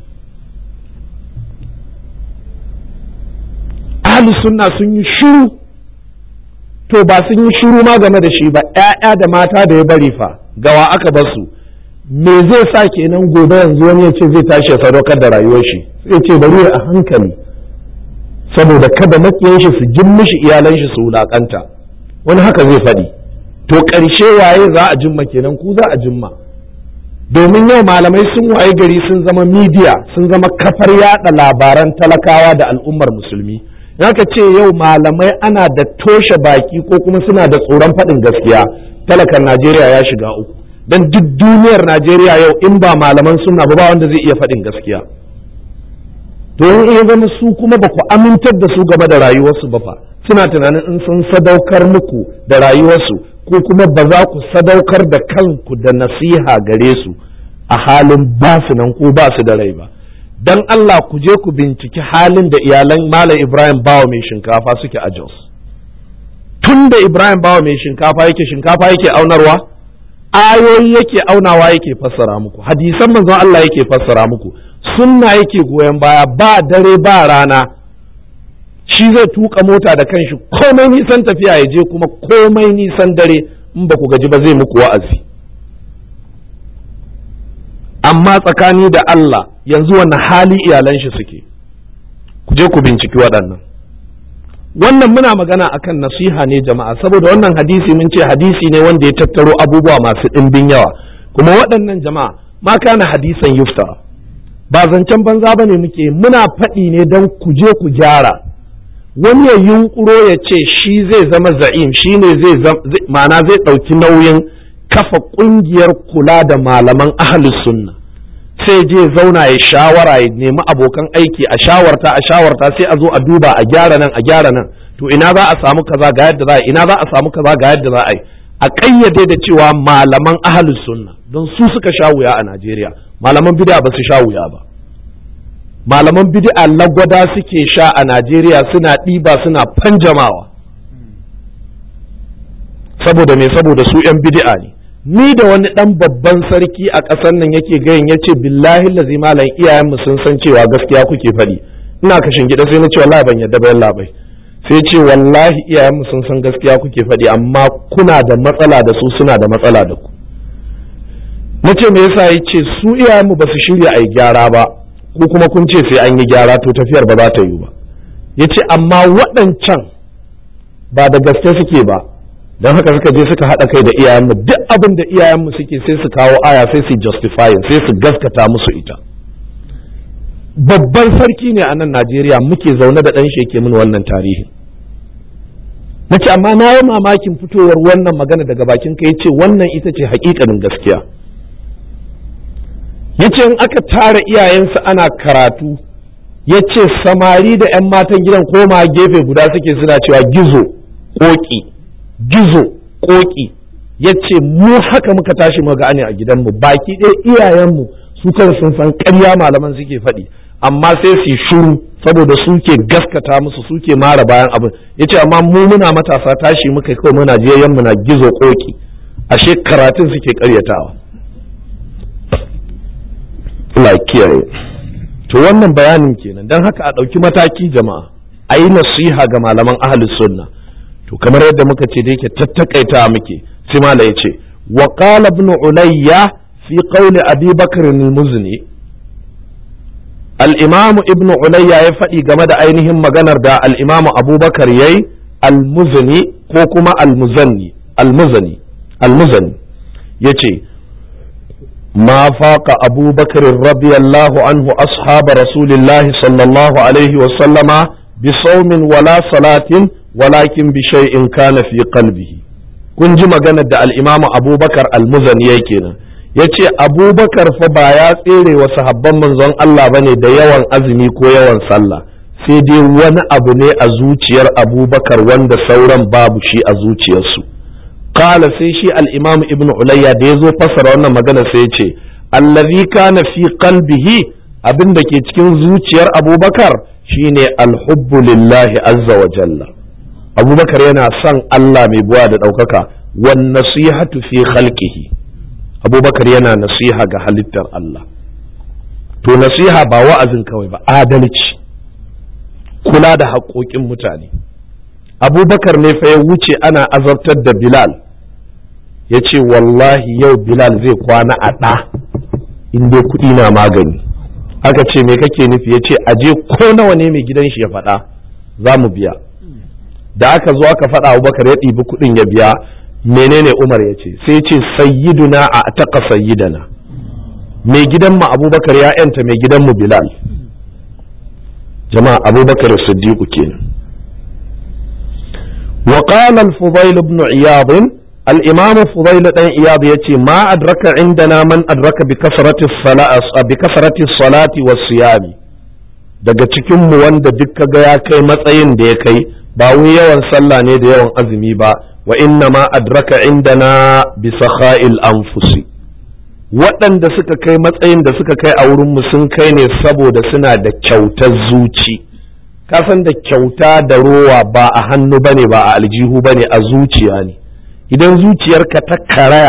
ahlus sunna sun yi shiru to ba sun yi shiru ma game da shi ba ƴaƴa da mata da ya bari fa gawa aka bar su me zai sa kenan gobe yanzu wani ya ce zai tashi ya sadaukar da rayuwar shi sai ce bari a hankali saboda kada makiyan shi su jin mishi iyalan shi su wulakanta wani haka zai faɗi to ƙarshe waye za a jimma kenan ku za a jimma domin yau malamai sun waye gari sun zama midiya sun zama kafar yada labaran talakawa da al'ummar musulmi ka ce yau malamai ana da toshe baki ko kuma suna da tsoron faɗin gaskiya talakan najeriya ya shiga uku don duk duniyar najeriya yau in ba malaman suna ba ba wanda zai iya faɗin gaskiya to in iya zama su kuma ba ku amintar da su game da rayuwarsu ba fa suna tunanin in sun sadaukar muku da rayuwarsu ko kuma ba za ku sadaukar da kanku da nasiha gare su a halin ba su nan ko ba su da rai ba dan Allah ku je ku binciki halin da iyalan Malam Ibrahim Bawa mai shinkafa suke a Jos tun da Ibrahim Bawa mai shinkafa yake shinkafa yake aunarwa ayoyi yake aunawa yake fassara muku hadisan manzon Allah yake fassara muku sunna yake goyon baya ba dare ba rana shi zai tuka mota da kanshi komai nisan tafiya ya je kuma komai nisan dare in ba ku gaji ba zai muku wa'azi amma tsakani da Allah yanzu wannan hali iyalan shi suke ku je ku binciki waɗannan wannan muna magana akan nasiha ne jama'a saboda wannan hadisi mun ce hadisi ne wanda ya tattaro abubuwa masu ɗimbin yawa kuma waɗannan jama'a ma kana hadisan yuftara ba zancen banza ba ne muke muna faɗi ne don ku je ku gyara wani ya yunkuro ya ce shi zai zama za'im shi ne zai ma'ana zai ɗauki nauyin kafa ƙungiyar kula da malaman ahalus sunna sai je zauna ya shawara ya nemi abokan aiki a shawarta a shawarta sai a zo a duba a gyara nan a gyara nan to ina za a samu kaza ga yadda za a ina za a samu kaza ga yadda za a yi a ƙayyade da cewa malaman ahalus sunna don su suka sha wuya a Najeriya malaman bid'a ba su sha wuya ba malaman bid'a lagwada suke sha a Najeriya suna ɗiba suna fanjamawa saboda me saboda su 'yan bid'a ne ni da wani ɗan babban sarki a ƙasar nan yake gayin ya ce billahi lazi malam iyayenmu sun san cewa gaskiya kuke faɗi ina kashin gida sai na ce wallahi ban yadda bayan labai sai ce wallahi iyayenmu sun san gaskiya kuke faɗi amma kuna da matsala da su suna da matsala da ku na ce me yasa ya ce su iyayenmu ba su shirya a yi gyara ba ko kuma kun ce sai an yi gyara to tafiyar ba za ta yi ba ya ce amma waɗancan ba da gaske suke ba don haka suka je suka haɗa kai da iyayenmu duk abin da iyayenmu suke sai su kawo aya sai su justifying sai su gaskata musu ita babban sarki ne a nan najeriya muke zaune da ɗan sheke mini wannan tarihi na ce amma na yi mamakin fitowar wannan magana daga bakin ka ya ce wannan ita ce hakikanin gaskiya ya ce in aka tara iyayensu ana karatu ya ce samari da 'yan matan gidan koma gefe guda suke suna cewa gizo ƙoƙi gizo ƙoƙi ya ce mu haka muka tashi muga ne a gidanmu baki ɗaya iyayenmu su kan sun san ƙarya malaman suke faɗi amma sai su shuru saboda suke gaskata musu suke mara bayan abin ya ce amma mu muna matasa tashi muka kawai muna je muna gizo koki ashe karatun suke ƙaryatawa Allah kiyaye to wannan bayanin kenan don haka a ɗauki mataki jama'a a yi nasiha ga malaman ahalus sunna to kamar yadda muka ce da yake tattakaita muke sai mala ya ce wa qala ibn ulayya fi qawli abi bakr al-muzni al-imam ibn ulayya ya faɗi game da ainihin maganar da al-imam abubakar yayi al-muzni ko kuma al-muzanni al-muzani al-muzani yace ما فاق أبو بكر رضي الله عنه أصحاب رسول الله صلى الله عليه وسلم بصوم ولا صلاة ولكن بشيء كان في قلبه kun ji maganar da al'imamu abubakar almuzani ya kenan ya ce abubakar fa ba ya tsere wa sahabban manzon Allah ba ne da yawan azumi ko yawan sallah sai dai wani abu ne a zuciyar abubakar wanda sauran babu shi a zuciyarsu Kala sai shi al'imam ibn Ulayya da ya zo fassara wannan magana sai ya ce, Allazi kana fi qalbihi abin da ke cikin zuciyar Abubakar shine alhubbu lillahi azza wa jalla. Abubakar yana son Allah mai buwa da ɗaukaka, wan nasihatu fi khalqihi. Abubakar yana nasiha ga halittar Allah. To nasiha ba wa'azin kawai ba, adalci, kula da haƙoƙin mutane. Abubakar ne fa ya wuce ana azabtar da Bilal. ya ce wallahi yau bilal zai kwana a ɗa in dai kuɗi na magani aka ce me kake nufi ya ce aje ko nawa ne mai gidan shi ya faɗa za mu biya da aka zo aka faɗa abubakar ya ɗibi kuɗin ya biya menene umar ya ce sai ce sayyiduna a taƙa sayyidana mai gidan mu abubakar ya yanta mai gidan mu bilal jama'a abubakar siddiqu kenan وقال الفضيل بن عياض الإمام فضيل بن عياض يتي ما أدرك عندنا من أدرك بكثرة الصلاة بكثرة الصلاة والصيام daga cikin mu wanda duk ga ya kai matsayin da ya kai ba wai yawan sallah ne da yawan azumi ba wa inna ma adraka indana bi sakha'il anfusi waɗanda suka kai matsayin da suka kai a wurin mu sun kai ne saboda suna da kyautar zuci kasan da kyauta da rowa ba a hannu bane ba a aljihu bane a zuciya ne idan zuciyarka ta karaya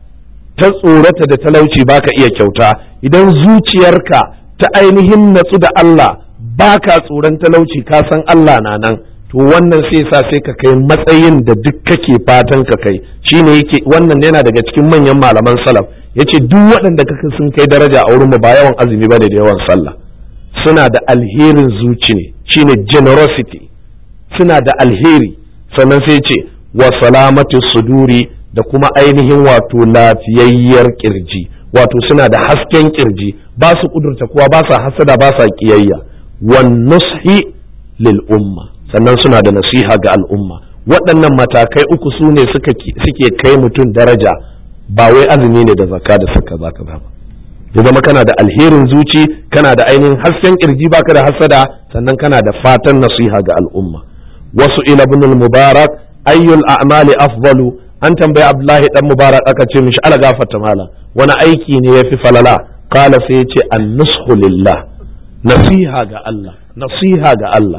ta tsorata da talauci baka iya kyauta idan zuciyarka ta ainihin natsu da Allah baka tsoron talauci ka san Allah na nan to wannan sai sa sai ka kai matsayin da duk kake fatan ka kai shine yake wannan yana daga cikin manyan malaman salaf yace duk waɗanda kaka sun kai daraja a wurin mu ba yawan azumi bane da yawan sallah suna da alherin zuci ne shine generosity suna da alheri sannan sai ce wa salamati suduri da kuma ainihin wato lafiyayyar kirji wato suna da hasken kirji ba su kudurta kuwa ba sa hasada ba sa kiyayya wan nushi lil umma sannan suna da nasiha ga al'umma waɗannan matakai uku su ne suke kai mutum daraja ba wai azumi ne da zakka da suka zaka ba ya zama kana da alherin zuci kana da ainihin hasken kirji baka da hasada sannan kana da fatan nasiha ga al'umma wasu ila ibn mubarak ayyul a'mali afdalu an tambayi abdullahi dan mubarak aka ce mishi ala gafarta mala wani aiki ne yafi falala kala sai yace an-nushu lillah nasiha ga Allah nasiha ga Allah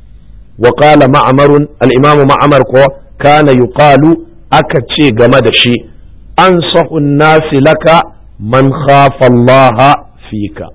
wa qala ma'mar al-imam ma'mar ko kana yuqalu aka ce game da shi ansahu an-nasi laka man khafa Allah fika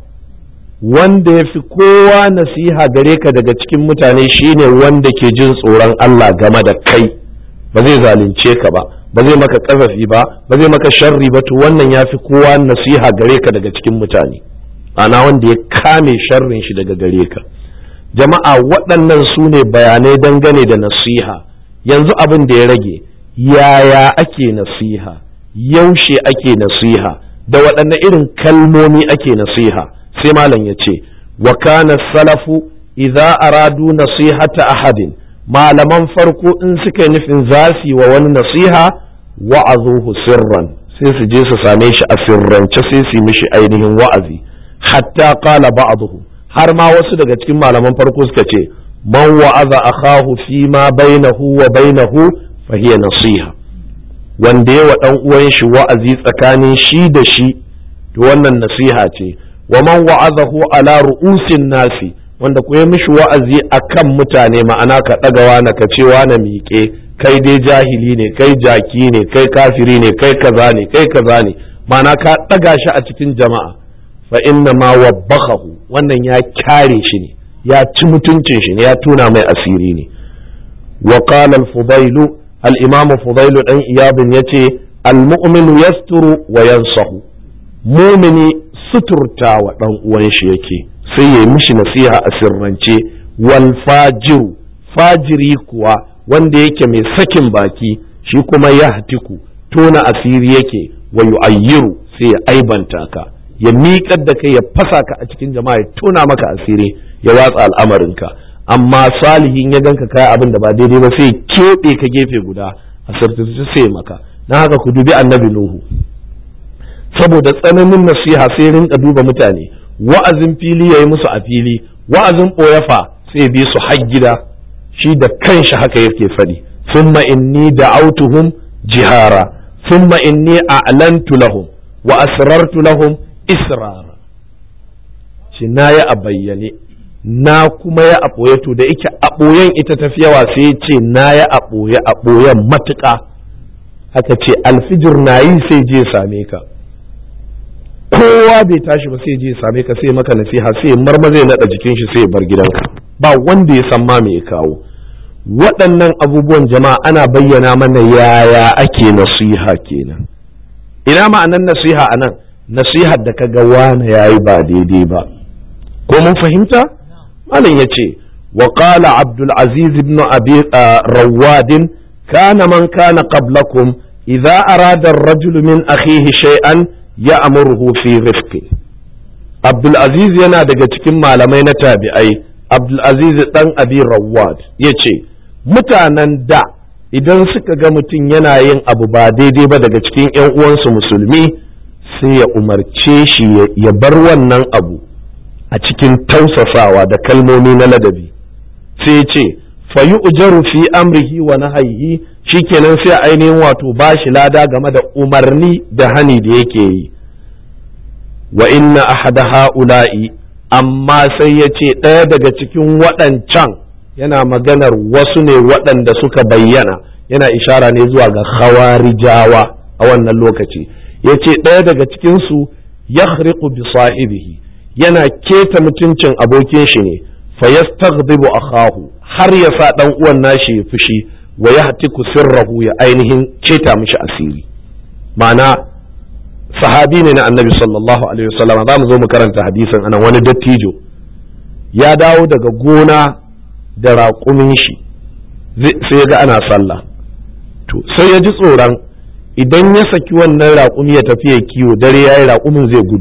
wanda ya fi kowa nasiha gare ka daga cikin mutane shine wanda ke jin tsoron Allah game da kai ba zai zalunce ka ba ba zai maka kazafi ba ba zai maka sharri ba to wannan ya fi kowa nasiha gare ka daga cikin mutane ana wanda ya kame sharrin shi daga gare ka jama'a waɗannan su ne bayanai dangane da nasiha yanzu abin da ya rage yaya ake nasiha yaushe ake nasiha da waɗanne irin kalmomi ake nasiha sai malam ya ce wa kana salafu idza aradu nasihata ahadin malaman farko in suka yi nufin za su yi wa wani nasiha wa'azuhu sirran sai su je su same shi a sirrance sai su yi mishi ainihin wa'azi hatta qala ba'dhu har ma wasu daga cikin malaman farko suka ce man wa'aza akahu fi ma bainahu wa bainahu fa hiya nasiha wanda yawa dan uwan shi wa'azi tsakanin shi da shi to to wannan nasiha ce wa man wa'azahu ala ru'usin nasi wanda ku yi mishi wa'azi akan mutane ma'ana ka ɗagawa na ka cewa na miƙe kai dai jahili ne kai jaki ne kai kafiri ne kai kaza ne kai kaza ne ma'ana ka ɗaga shi a cikin jama'a fa inna ma wabbakahu wannan ya kyare shi ne ya ci mutuncin shi ne ya tuna mai asiri ne wa qala al-fudailu al-imam fudailu dan iyabin yace al-mu'minu yasturu wa yansahu mumini suturta wa dan uwan shi yake sai ya mishi nasiha a sirrance wal fajiru fajiri kuwa wanda yake mai sakin baki shi kuma ya hatiku tona asiri yake wa yu'ayyiru sai ya aibanta ka ya miƙar da kai ya fasa ka a cikin jama'a ya tona maka asiri ya watsa al'amarinka amma salihin ya ganka kai abin da ba daidai ba sai keɓe ka gefe guda a sartace sai maka na haka ku dubi annabi nuhu saboda tsananin nasiha sai rinka duba mutane wa'azin fili ya yi musu a fili wa'azin ɓoyafa sai bi su har gida shi da kanshi haka yake faɗi summa inni da'autuhum jihara summa inni a'lantu lahum wa asrartu lahum israra shi na ya a bayyane na kuma ya a ɓoye to da ike a ɓoyen ita tafi yawa sai ya ce na ya a ɓoye a ɓoyen matuƙa haka ce alfijir na yi sai je same ka kowa bai tashi ba sai je same ka sai maka nasiha sai marma zai naɗa jikin shi sai bar gidanka ba wanda ya san ma me ya kawo waɗannan abubuwan jama'a ana bayyana mana yaya ake nasiha kenan ina ma'anan nasiha a nan nasihar da kaga wane yayi ba daidai ba ko mun fahimta malam ya ce wa qala abdul aziz ibn abi rawad kana man kana qablakum idza arada ar-rajul min akhihi shay'an ya'muruhu fi rifqi abdul aziz yana daga cikin malamai na tabi'ai abdul aziz dan abi rawad yace mutanen da idan suka ga mutum yana yin abu ba daidai ba daga cikin 'yan uwansu musulmi sai ya umarce shi ya bar wannan abu a cikin tausasawa da kalmomi na ladabi sai ya ce fayi ujaru fi amrihi wa nahyihi shikenan sai ainihin wato ba shi lada game da umarni da hani da yake yi wa inna ahada ha'ula'i amma sai ya ce ɗaya daga cikin waɗancan yana maganar wasu ne waɗanda suka bayyana yana ishara ne zuwa ga khawarijawa a wannan lokaci ya ce ɗaya daga cikinsu ya bi sahibihi yana keta mutuncin abokin shi ne fa yastaghdibu akhahu har ya sa dan uwan nashi ya fushi wa yahtiku sirrahu ya ainihin keta mishi asiri ma'ana sahabi ne na annabi sallallahu alaihi wasallam za mu zo mu karanta hadisin anan wani dattijo ya dawo daga gona da raƙumin shi sai ya ga ana sallah to sai ya ji tsoron idan ya saki wannan raƙumi ya tafi ya kiwo dare ya yi raƙumin zai gudu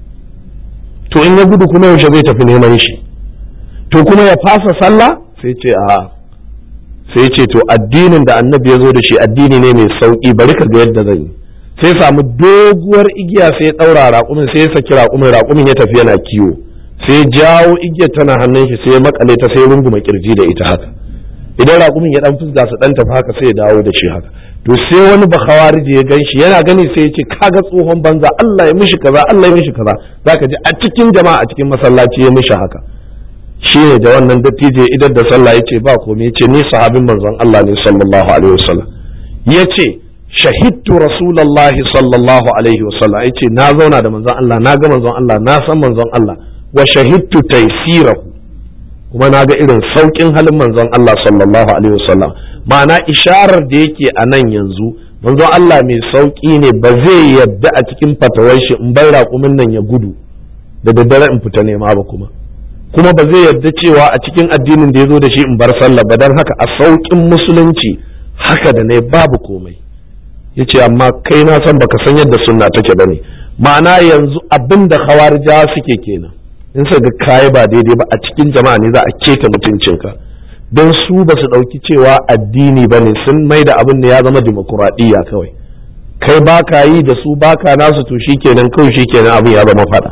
to in ya gudu kuma yaushe zai tafi neman shi to kuma ya fasa sallah sai ce a sai ce to addinin da annabi ya zo da shi addini ne mai sauƙi bari ka ga yadda zan yi sai samu doguwar igiya sai ya ɗaura raƙumin sai ya saki raƙumin raƙumin ya tafi yana kiwo sai jawo igiyar tana hannun shi sai ya makale ta sai runguma kirji da ita haka idan raƙumin ya dan fusga su dan tafi haka sai ya dawo da shi haka to sai wani bakhawariji ya gan shi yana gani sai ya ce kaga tsohon banza Allah ya mishi kaza Allah ya mishi kaza zaka ji a cikin jama'a a cikin masallaci ya mishi haka shi ne da wannan dattijo idan da sallah ya ce ba komai ya ce ni sahabin manzon Allah ne sallallahu alaihi wasallam ya ce shahidtu rasulullahi sallallahu alaihi wasallam ya ce na zauna da manzon Allah na ga manzon Allah na san manzon Allah wa shahidtu taysirahu kuma na ga irin saukin halin manzon Allah sallallahu alaihi wasallam ma'ana isharar da yake a nan yanzu manzon Allah mai sauki ne ba zai yadda a cikin fatawar shi in bar raƙumin nan ya gudu da daddare in fita nema ba kuma kuma ba zai yadda cewa a cikin addinin da ya zo da shi in bar sallah ba don haka a saukin musulunci haka da ne babu komai yace amma kai na san baka san yadda sunna take bane ma'ana yanzu abin da khawarijawa suke kenan in sa ga kayi ba daidai ba a cikin jama'a ne za a keta mutuncinka don su ba su ɗauki cewa addini ba ne sun mai da abin da ya zama dimokuraɗiyya kawai kai ba ka yi da su ba ka nasu to shi kenan kawai shi kenan abin ya zama faɗa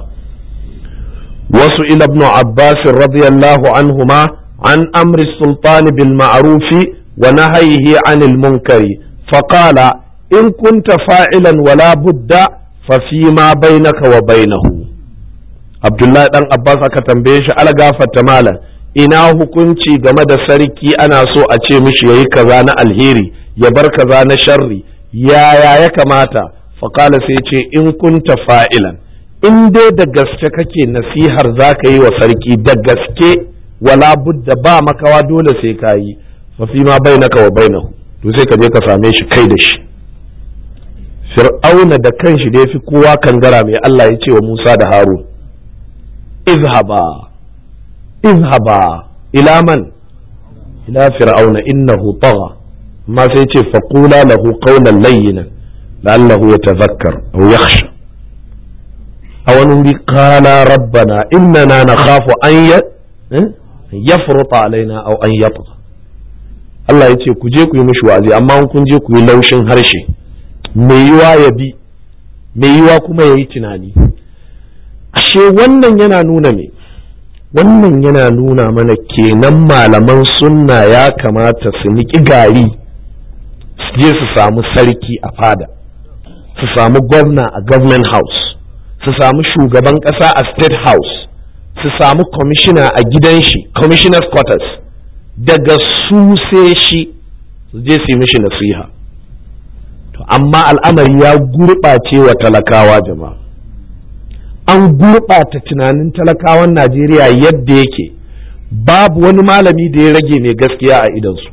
wasu ila ibn abbas radiyallahu anhuma an amri sultani bil ma'rufi wa nahyihi anil munkari faqala in kunta fa'ilan wala budda fa fi ma bainaka wa bainahu abdullahi dan abbas aka tambaye shi algafarta malam ina hukunci game da sarki ana so a ce mishi yayi kaza na alheri ya bar kaza na sharri yaya ya kamata faƙala sai ce in kunta fa'ilan in dai da gaske kake nasihar za ka yi wa sarki da gaske wala budda ba makawa dole sai ka yi fa fi ma bainaka wa bainahu to sai ka je ka same shi kai da shi fir'auna da kanshi da ya fi kowa kangara mai Allah ya ce wa Musa da Harun izhaba izhaba ila man ila fir'auna innahu tagha amma sai ce faqula lahu qawlan layyinan la'allahu yatadhakkar aw yakhsha aw wani qala rabbana innana nakhafu an yafruta alaina aw an yatgha Allah ya ce ku je ku yi mishi wa'azi amma kun je ku yi laushin harshe mai yiwa ya bi mai yiwa kuma ya yi tunani ashe wannan yana nuna me wannan yana nuna mana kenan malaman sunna ya kamata su niƙi gari su je su samu sarki a fada su samu gwamna a government house su samu shugaban ƙasa a state house su samu commissioner a gidan shi commissioner's quarters daga su sai shi su je su yi mishi nasiha to amma al'amari ya gurɓace wa talakawa jama'a an gurɓata tunanin talakawan najeriya yadda yake babu wani malami da ya rage mai gaskiya a idansu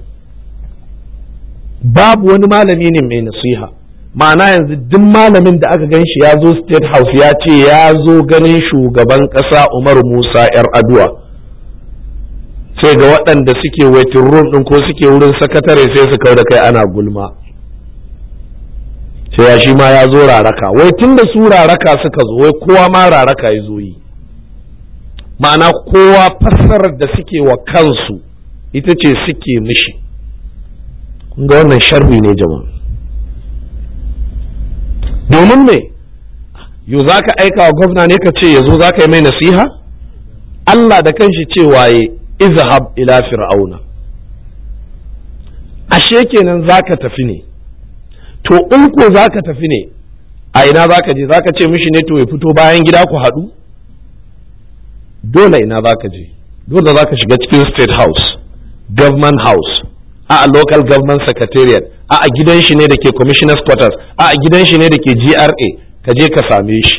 babu wani malami ne mai nasiha ma'ana yanzu duk malamin da aka gan shi ya zo state house ya ce ya zo ganin shugaban ƙasa umar musa 'yar aduwa sai ga waɗanda suke waiting room ɗin ko suke wurin sakatare sai su kau da kai ana gulma sai ya shi ma ya zo raraka wai tun da su raraka suka zo wai kowa ma raraka ya zo yi ma'ana kowa fassarar da suke wa kansu ita ce suke mishi kun ga wannan sharri ne jama'a domin me yo za ka aika wa gwamna ne ka ce ya zo za ka yi mai nasiha Allah da kanshi cewa ya izhab ila fir'auna ashe kenan za ka tafi ne to in ko za ka tafi ne a ina za ka je za ka ce mishi ne to ya fito bayan gida ku haɗu dole ina za ka je dole za ka shiga cikin state house government house a a local government secretariat a a gidan shi ne da ke commissioners quarters a a gidan shi ne da ke gra ka je ka same shi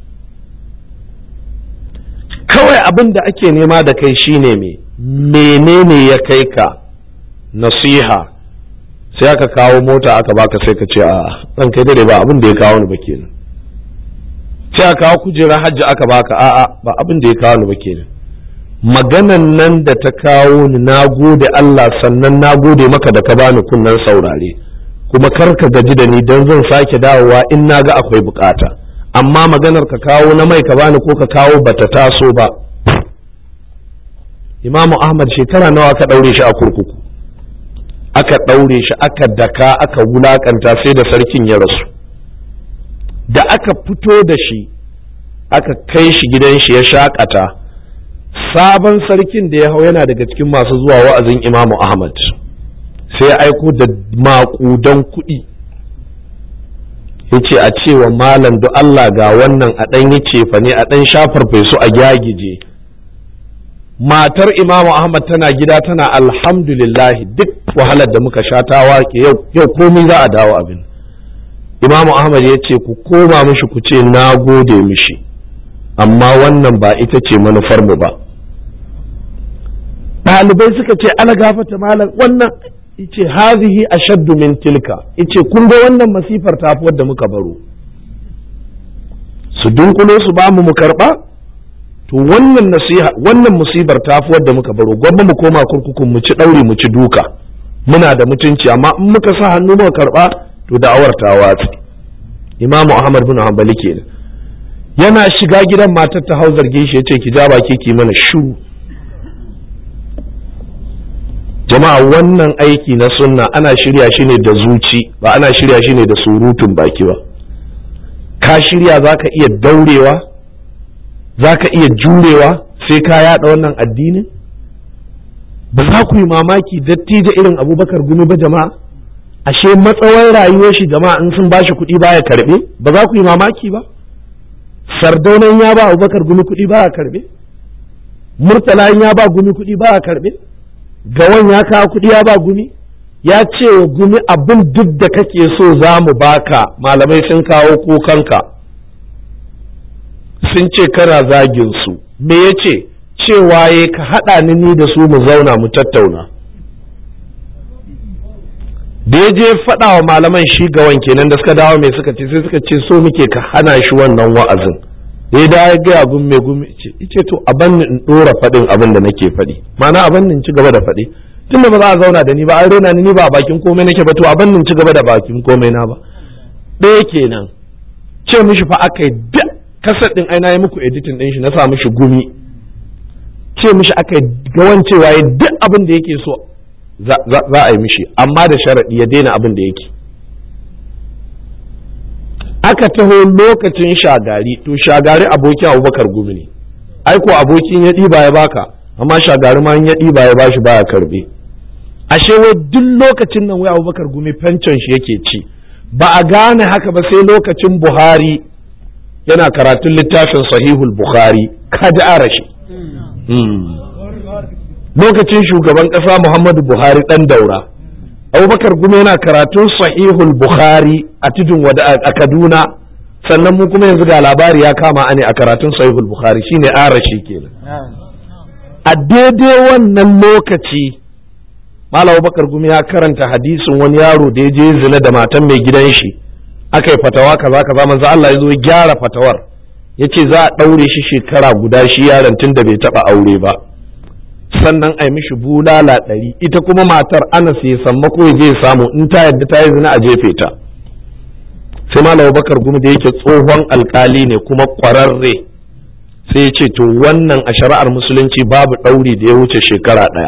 kawai abin da ake nema da kai shine me menene ya kai ka nasiha sai aka kawo mota aka baka sai ka ce a ɗan kai dare ba abin da ya kawo ni ba kenan sai aka kawo kujerar hajji aka baka a'a ba abin da ya kawo ni ba kenan maganan nan da ta kawo ni na gode Allah sannan na gode maka da ka bani kunnan saurare kuma kar ka gaji da ni don zan sake dawowa in na ga akwai bukata amma maganar ka kawo na mai ka bani ko ka kawo bata taso ba imamu ahmad shekara nawa ka ɗaure shi a kurkuku aka ɗaure shi aka daka aka wulakanta sai da sarkin ya rasu da aka fito da shi aka kai shi gidan shi ya shakata sabon sarkin da ya hau yana daga cikin masu zuwa wa'azin imamu ahmad sai ya aiko da maƙudan kuɗi ya ce a cewa malam da Allah ga wannan a ɗan yi cefa ne a ɗan shafar fesu a gyagije matar imamu ahmad tana gida tana alhamdulillahi duk wahalar da muka sha ta wake yau komai za a dawo abin imamu ahmad ya ce ku koma mishi ku ce na gode mishi amma wannan ba ita ce manufar mu ba ɗalibai suka ce ala gafata malam wannan ice hazihi ashaddu min tilka ice kun ga wannan masifar tafi wadda muka baro su dunkulo su ba mu mu karba to wannan nasiha wannan musibar tafi wadda muka baro gwamma mu koma kurkukun mu ci ɗauri mu ci duka muna da mutunci amma in muka sa hannu muka karba to da'awar ta watsi imamu ahmad bin hanbali kenan yana shiga gidan matar ta hau zarge shi yace ki ja baki ki mana shu jama'a wannan aiki na sunna ana shirya shi ne da zuci ba ana shirya shi ne da surutun baki ba ka shirya za ka iya daurewa za ka iya jurewa sai ka yada wannan addinin ba za ku yi mamaki dattijo irin abubakar gumi ba jama'a ashe matsawar rayuwar shi jama'a in sun bashi kuɗi baya karɓe ba za ku yi mamaki ba sardaunan ya ba abubakar gumi kuɗi baya karɓe murtala ya ba gumi kuɗi baya karɓe gawan ya kawo kuɗi ya ba gumi ya ce wa gumi abin duk da kake so za mu baka malamai sun kawo kukanka sun ce kana zagin su me ya ce cewa ya ka haɗa ni ni da su mu zauna mu tattauna da ya je faɗa wa malaman shi gawan kenan da suka dawo mai suka ce sai suka ce so muke ka hana shi wannan wa'azin da ya dawo gaya gun mai gumi ce to a banni in ɗora faɗin abin da nake faɗi ma'ana a banni in ci gaba da faɗi tun da ba za a zauna da ni ba an rena ni ba a bakin komai nake ba to a banni in ci gaba da bakin komai na ba ɗaya kenan ce mishi fa aka yi duk kasar ɗin ai na yi muku editing ɗin shi na sa mishi gumi ce mishi aka yi gawan cewa ya duk abin da yake so za a yi mishi amma da sharaɗi ya daina abin da yake aka taho lokacin shagari to shagari abokin abubakar gumi ne ai ko abokin ya ɗiba ya baka amma shagari ma ya ɗiba ya bashi baya karbe ashe wai duk lokacin nan wai abubakar gumi fenton shi yake ci ba a gane haka ba sai lokacin buhari yana karatun littafin sahihul bukhari kaji arashi lokacin shugaban ƙasa muhammadu buhari ɗan daura abubakar gumi yana karatun sahihul bukhari a tudun wada a kaduna sannan mu kuma yanzu ga labari ya kama ne a karatun sahihul bukhari shine arashi kenan a daidai wannan lokaci malam abubakar gumi ya karanta hadisin wani yaro da ya je zina da matan mai gidan shi aka yi fatawa kaza kaza manzo Allah ya zo ya gyara fatawar ya ce za a ɗaure shi shekara guda shi yaron tun da bai taɓa aure ba sannan a yi mishi bulala ɗari ita kuma matar anas ya samma ko je samu in ta yadda ta yi zina a jefe ta sai malam bakar gumi da yake tsohon alkali ne kuma ƙwararre sai ya ce to wannan a shari'ar musulunci babu ɗauri da ya wuce shekara ɗaya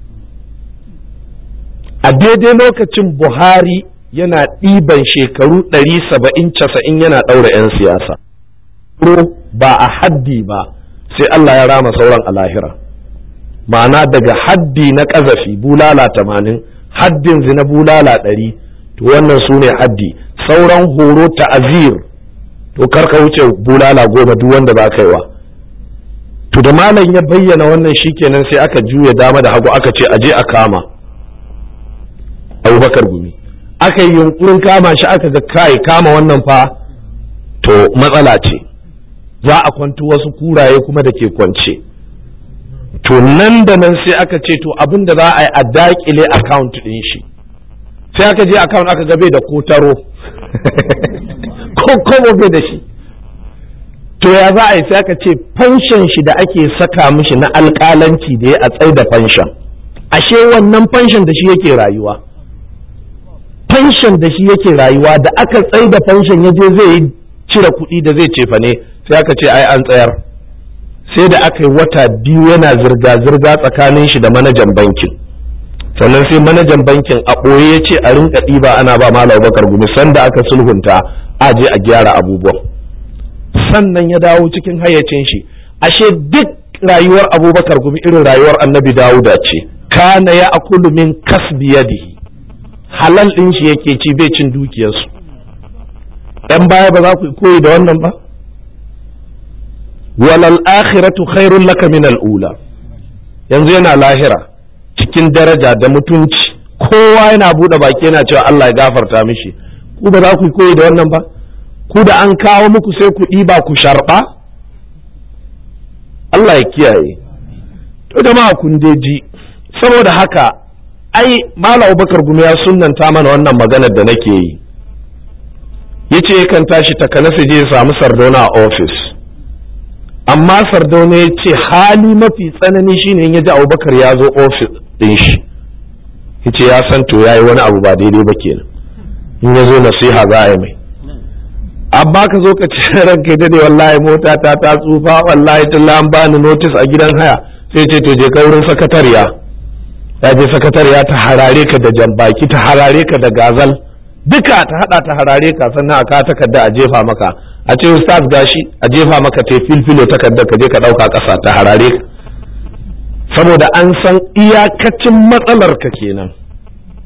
a daidai lokacin buhari yana ɗiban shekaru ɗari saba'in casa'in yana ɗaura 'yan siyasa ba a haddi ba sai Allah ya rama sauran a lahira ma'ana daga haddi na ƙazafi bulala tamanin haddin zina bulala ɗari to wannan su ne haddi sauran horo ta'azir to karka wuce bulala goma duk wanda ba kaiwa to da malam ya bayyana wannan shikenan sai aka juya dama da hagu aka ce aje a kama abubakar gumi aka yi yunkurin kama shi aka ga kai kama wannan fa to matsala ce za a kwanto wasu kuraye kuma da ke kwance to nan da nan sai aka ce to abin da za a yi a dakile account ɗin shi sai aka je account aka gabe da kotaro ko kobo bai da shi to ya za a yi sai aka ce fanshan shi da ake saka mishi na alƙalanci da ya a tsai da fanshan ashe wannan fanshan da shi yake rayuwa fanshan da shi yake rayuwa da aka tsai da fanshan ya je zai cire kuɗi da zai cefa ne sai aka ce ai an tsayar sai da aka yi wata biyu yana zirga-zirga tsakanin shi da manajan bankin sannan sai manajan bankin a ɓoye ya ce a rinka ɗiba ana ba malam bakar gumi sanda aka sulhunta a je a gyara abubuwan sannan ya dawo cikin hayyacin shi ashe duk rayuwar abubakar gumi irin rayuwar annabi dawuda ce kana ya akulu min kasbi yadihi halal ɗin shi yake ci bai cin dukiyarsu ‘yan baya ba za ku koyi da wannan ba walal akhiratu khairun laka min al'ula yanzu yana lahira cikin daraja da mutunci kowa yana buɗe baki yana cewa Allah ya gafarta mishi ku ba za ku koyi da wannan ba ku da an kawo muku sai ku ɗiba ku sharɓa Allah ya kiyaye to jama'a kun ji saboda haka ai Malam Bakar Gumi ya sunnanta mana wannan maganar da nake yi yace yakan tashi takanasa je ya samu sardauna a ofis amma sardauna ya ce hali mafi tsanani shine in ya ji abubakar ya zo ofis ɗin shi yace ya san to ya yi wani abu ba daidai ba kenan in ya zo nasiha za a yi mai amma ka zo ka ce ranka dade wallahi mota ta ta tsufa wallahi talla an bani notice a gidan haya sai ce to je ka wurin sakatariya ya je sakatariya ta harare ka da jambaki ta harare ka da gazal duka ta hada ta harare ka sannan a ka takarda a jefa maka a ce ustaz gashi a jefa maka te filfilo takarda ka je ka dauka kasa ta harare ka saboda an san iyakacin matsalar ka kenan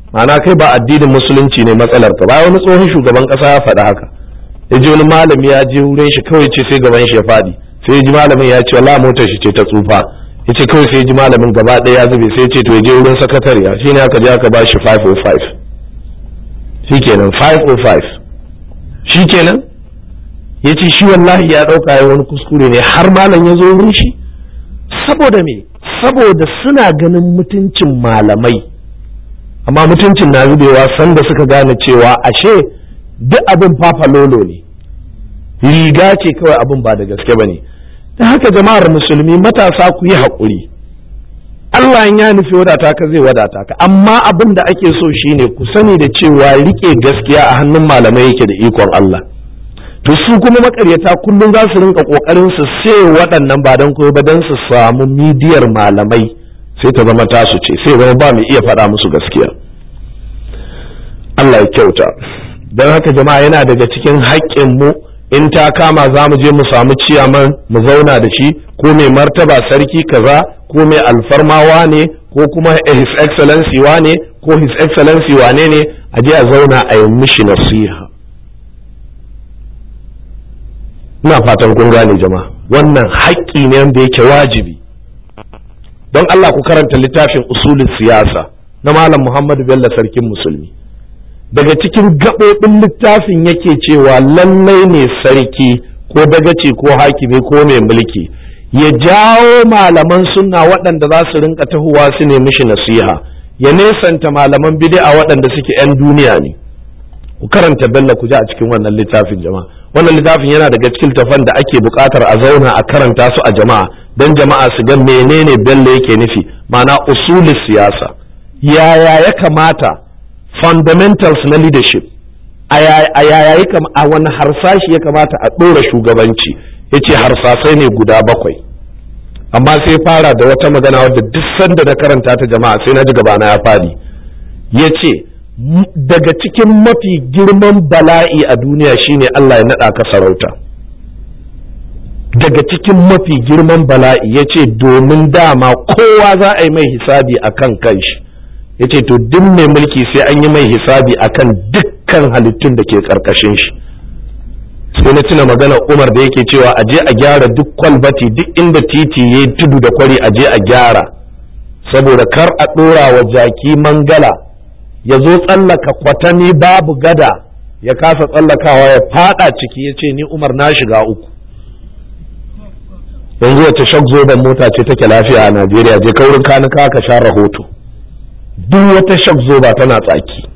ma'ana kai ba addinin musulunci ne matsalar ka ba wani tsohon shugaban kasa ya faɗi haka ya ji wani malami ya je wurin shi kawai ce sai gaban shi ya faɗi sai ji malamin ya ce wala motar shi ce ta tsufa ya ce kawai sai ji malamin gaba ɗaya ya zube sai ce to ya je wurin sakatariya shi ne aka je aka ba shi 505 shi kenan 505 shi kenan ya ce shi wallahi ya ɗauka ya wani kuskure ne har malam ya zo wurin shi saboda me saboda suna ganin mutuncin malamai amma mutuncin na zubewa sanda suka gane cewa ashe duk abin fafalolo ne riga ce kawai abin ba da gaske ba ne ta haka jama'ar musulmi matasa ku yi haƙuri Allah ya nufi wadata ka zai wadata ka amma abin da ake so shine ku sani da cewa rike gaskiya a hannun malamai yake da ikon Allah to su kuma makaryata kullum za su rinka kokarin su sai waɗannan ba don koyo ba don su samu midiyar malamai sai ta zama tasu ce sai zama ba mu iya faɗa musu gaskiya Allah ya kyauta don haka jama'a yana daga cikin haƙƙin mu in ta kama za mu je mu samu ciyaman mu zauna da shi ko mai martaba sarki kaza ko mai alfarmawa ne ko kuma his excellency wane ko his excellency wane ne a je a zauna a yi mishi nasiha ina fatan kun gane jama'a wannan haƙƙi ne wanda yake wajibi don Allah ku karanta littafin usulin siyasa na malam Muhammadu Bello sarkin musulmi daga cikin gaɓoɓin littafin yake cewa lallai ne sarki ko dagaci ko hakimi ko mai mulki ya jawo malaman sunna waɗanda za su rinka tahowa su ne mishi nasiha ya nesanta malaman bid'a waɗanda suke 'yan duniya ne ku karanta bello ku ji a cikin wannan littafin jama'a wannan littafin yana daga cikin tafan da ake buƙatar a zauna a karanta su a jama'a don jama'a su ga menene bello yake nufi ma'ana usulis siyasa yaya ya kamata fundamentals na leadership a yaya a wani harsashi ya kamata a ɗora shugabanci ya ce harsasai ne guda bakwai amma sai fara da wata magana wadda duk sanda na karanta ta jama'a sai na ji gabana ya fadi ya ce daga cikin mafi girman bala'i a duniya shine Allah ya naɗa ka sarauta daga cikin mafi girman bala'i ya ce domin dama kowa za a yi mai hisabi a kan kanshi ya ce to duk mai mulki sai an yi mai hisabi a kan dukkan halittun da ke ƙarƙashin shi sai na tuna magana umar da yake cewa a je a gyara duk kwalbati duk inda titi ya tudu da kwari a je a gyara saboda kar a ɗora wa jaki mangala ya zo tsallaka kwatani babu gada ya kasa tsallakawa ya fada ciki ya ce ni umar na shiga uku yanzu wace shak zoben mota ce take lafiya a najeriya je kaurin kanuka ka sha rahoto duk wata shak zoba tana tsaki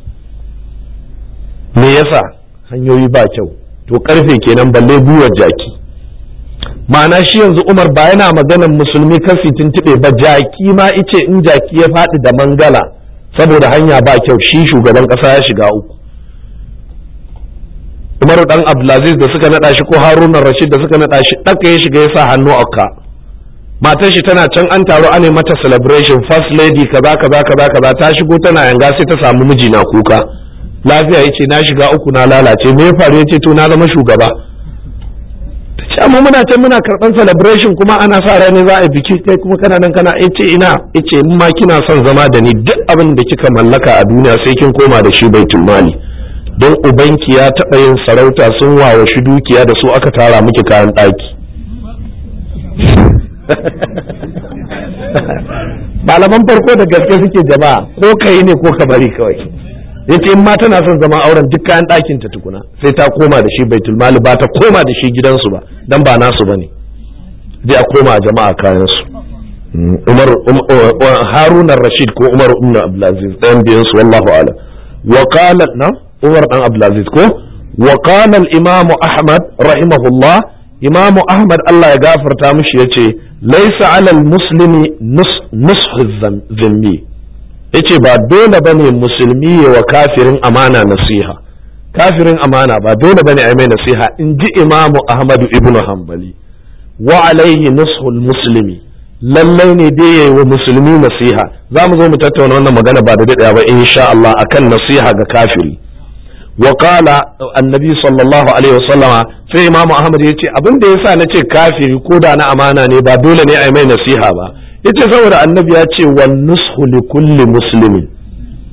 me yasa hanyoyi ba kyau to karfe kenan balle gwiwar jaki ma'ana shi yanzu umar ba yana maganan musulmi kasi tuntuɓe ba jaki ma ice in jaki ya faɗi da mangala saboda hanya ba kyau shi shugaban ƙasa ya shiga uku umaru dan abdulaziz da suka naɗa shi ko haruna rashid da suka naɗa shi ɗaka ya shiga ya sa hannu a ka matar shi tana can an taro ane mata celebration first lady kaza kaza kaza kaza ta shigo tana yanga sai ta samu miji na kuka lafiya yace na shiga uku na lalace me ya faru yace to na zama shugaba ta ce amma muna can muna karban celebration kuma ana sa rani za a biki kai kuma kana nan kana yace ina yace in ma kina son zama da ni duk abin da kika mallaka a duniya sai kin koma da shi baitul mali don ubanki ya taɓa yin sarauta sun wawa shi dukiya da su aka tara miki kayan ɗaki malaman farko da gaske suke jama'a ko kai ne ko ka bari kawai yace in ma tana son zama auren duk kayan ɗakin ta tukuna sai ta koma da shi baitul mali ba ta koma da shi gidansu ba dan ba nasu bane zai a koma jama'a kayan su Umar Harun Rashid ko Umar ibn Abdulaziz ɗayan biyan su wallahu a'lam wa qala na Umar dan Abdulaziz ko wa qala al-Imam Ahmad rahimahullah Imam Ahmad Allah ya gafarta mishi yace laysa 'ala al-muslimi nushu dhanbi yace ba dole bane musulmi ya wa kafirin amana nasiha kafirin amana ba dole bane ai mai nasiha in ji Imam Ahmad ibn Hanbali wa alaihi nushul muslimi lallai ne dai yayi wa musulmi nasiha za mu zo mu tattauna wannan magana ba da daɗaya ba insha Allah akan nasiha ga kafiri wa qala annabi sallallahu alaihi wasallama sai imamu ahmad yace abin da yasa nace kafiri ko da na amana ne ba dole ne ai mai nasiha ba yace saboda annabi ya ce wan nushu li kulli muslimin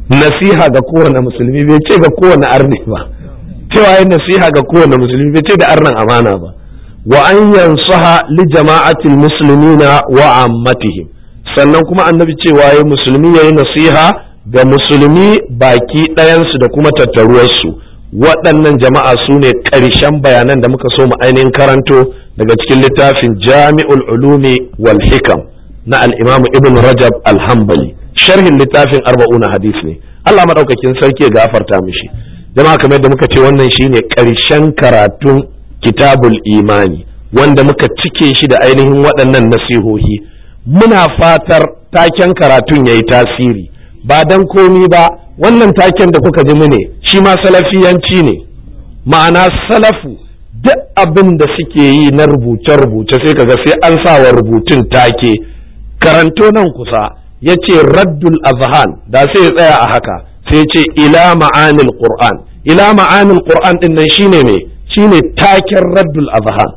nasiha ga kowane musulmi bai ce ga kowane arni ba cewa yin nasiha ga kowane musulmi bai ce da arnan amana ba wa an yansaha li jama'atil muslimina wa ammatihim sannan kuma annabi cewa yayi musulmi yayi nasiha ga musulmi baki ɗayansu da kuma tattaruwarsu waɗannan jama'a su ne ƙarshen bayanan da muka so mu ainihin karanto daga cikin littafin jami'ul ulumi wal hikam na al'imamu ibn rajab alhambali sharhin littafin arba'una hadis ne allah maɗaukakin sarki ya gafarta mishi jama'a kamar yadda muka ce wannan shine ƙarshen karatun kitabul imani wanda muka cike shi da ainihin waɗannan nasihohi muna fatar taken karatun ya yi tasiri ba dan komi ba wannan taken da kuka ji mu ne shi ma salafiyanci ne ma'ana salafu duk abin da suke yi na rubuce-rubuce sai kaga sai an sa wa rubutun take karanto nan kusa ya ce raddul azhan da sai ya tsaya a haka sai ce ila ma'anil qur'an ila ma'anil qur'an din nan shine me shine taken raddul azhan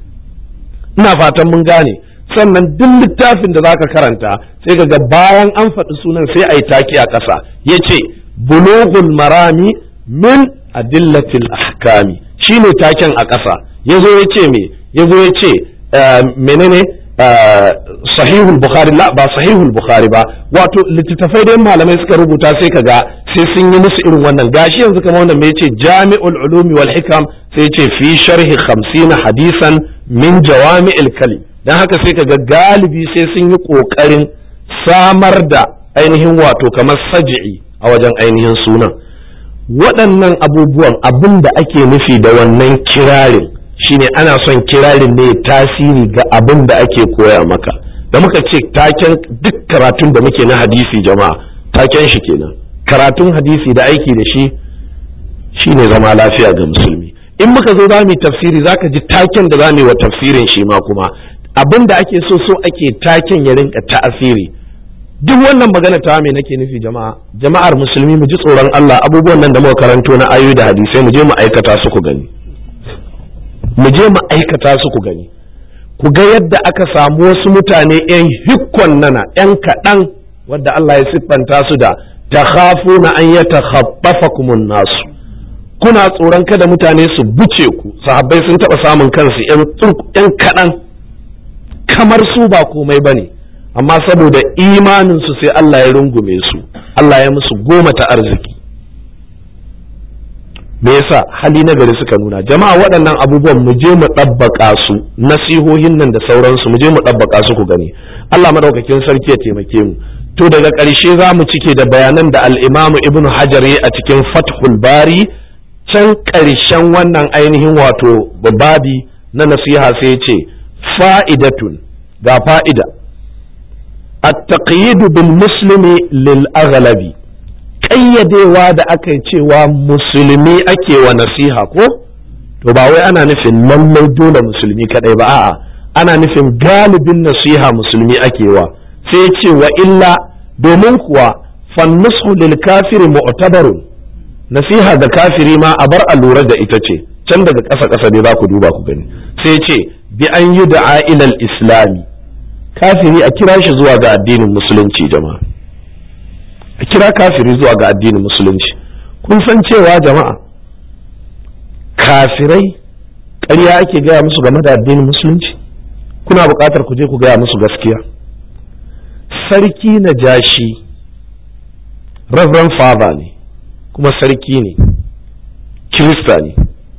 ina fatan mun gane sannan duk littafin da zaka karanta sai ga bayan an faɗi sunan sai a yi taki a ƙasa ya ce bulughul marami min adillatil ahkami shine taken a ƙasa ya zo ya ce me ya zo ya ce menene sahihul bukhari la ba sahihul bukhari ba wato littattafai dai malamai suka rubuta sai ka ga sai sun yi musu irin wannan gashi yanzu kamar wannan mai ce jami'ul ulumi wal hikam sai ce fi sharhi 50 hadisan min jawami'il kalim don haka sai ka ga galibi sai sun yi ƙoƙarin samar da ainihin wato kamar saji'i a wajen ainihin sunan waɗannan abubuwan abin da ake nufi da wannan kirarin shine ana son kirarin ne tasiri ga abin da ake koya maka da muka ce taken duk karatun da muke na hadisi jama'a taken shi kenan karatun hadisi da aiki da shi shine zama lafiya ga musulmi in muka zo za mu yi tafsiri zaka ji taken da za mu yi wa tafsirin shi ma kuma abin da ake so so ake taken ya rinka ta'asiri duk wannan magana ta me nake nufi jama'a jama'ar musulmi mu ji tsoron Allah abubuwan nan da muka karanto na ayoyi da hadisai mu je mu aikata su ku gani mu je mu aikata su ku gani ku ga yadda aka samu wasu mutane yan hikkon nana yan kaɗan wadda Allah ya siffanta su da takhafuna an yatakhaffafakumun nasu kuna tsoron kada mutane su buce ku sahabbai sun taɓa samun kansu yan kaɗan kamar su ba komai ba ne amma saboda imaninsu sai Allah ya rungume su Allah ya musu goma ta arziki me yasa hali na gari suka nuna jama'a waɗannan abubuwan mu je mu ɗabbaƙa su nasihohin nan da sauransu mu je mu ɗabbaƙa su ku gani Allah madaukakin sarki ya taimake mu to daga ƙarshe za mu cike da bayanan da al-Imam Ibn Hajar a cikin Fathul Bari can ƙarshen wannan ainihin wato babi na nasiha sai ce fa'idatun ga fa'ida التقييد بالمسلم للأغلب ƙayyadewa da aka yi cewa musulmi ake wa nasiha ko to ba wai ana nufin lallai dole musulmi kadai ba a'a ana nufin galibin nasiha musulmi ake wa sai ce wa illa domin kuwa fannusu lil kafiri mu'tabarun nasiha ga kafiri ma a bar a lura da ita ce can daga ƙasa ƙasa dai za ku duba ku gani sai ce bi an yi da'a ilal islami kafiri a kira shi zuwa ga addinin musulunci jama'a a kira kafiri zuwa ga addinin musulunci kun san cewa jama'a kafirai ƙarya ake gaya musu game da addinin musulunci kuna buƙatar ku je ku gaya musu gaskiya sarki na jashi reverend father ne kuma sarki ne kirista ne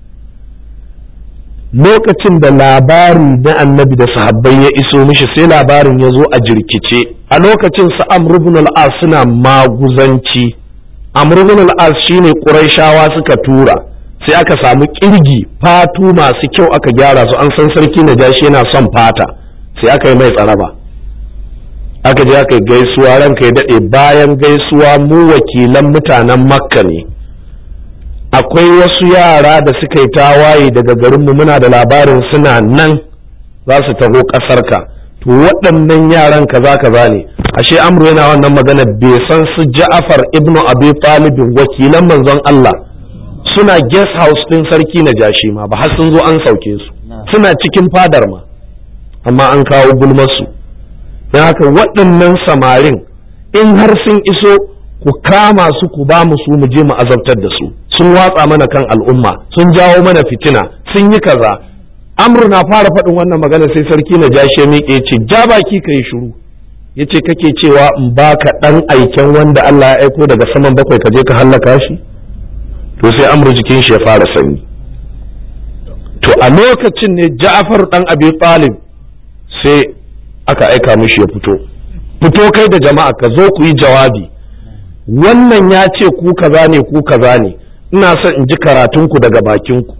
lokacin da labari na annabi da sahabbai ya iso mishi sai labarin ya zo a jirkice a lokacin su amr ibn al-as suna maguzanci amr ibn al-as shine quraishawa suka tura sai aka samu kirgi fatu masu kyau aka gyara su an san sarki na jashi yana son fata sai aka yi mai tsaraba aka je aka yi gaisuwa ranka ya daɗe bayan gaisuwa mu wakilan mutanen makka ne akwai wasu yara da suka yi tawaye daga garinmu muna da labarin suna nan za su taho ƙasarka to waɗannan yaran kaza kaza ne ashe amru yana wannan magana bai san su ja'afar ibnu abi talibin wakilan manzon Allah suna guest house ɗin sarki na jashi ma ba har sun zo an sauke su suna cikin fadar ma amma an kawo gulmarsu don haka waɗannan samarin in har sun iso ku kama su ku ba mu su mu je mu azabtar da su sun watsa mana kan al'umma sun jawo mana fitina sun yi kaza amru na fara faɗin wannan magana sai sarki na jashe miƙe ce ja baki ka yi shiru ya ce kake cewa in baka ɗan aiken wanda Allah ya aiko daga saman bakwai ka je ka hallaka shi to sai amru jikin shi ya fara sanyi to a lokacin ne ja'far ɗan abi talib sai aka aika mishi ya fito fito kai da jama'a ka zo ku yi jawabi wannan ya ce ku kaza ne ku kaza ne ina son in ji karatunku daga bakinku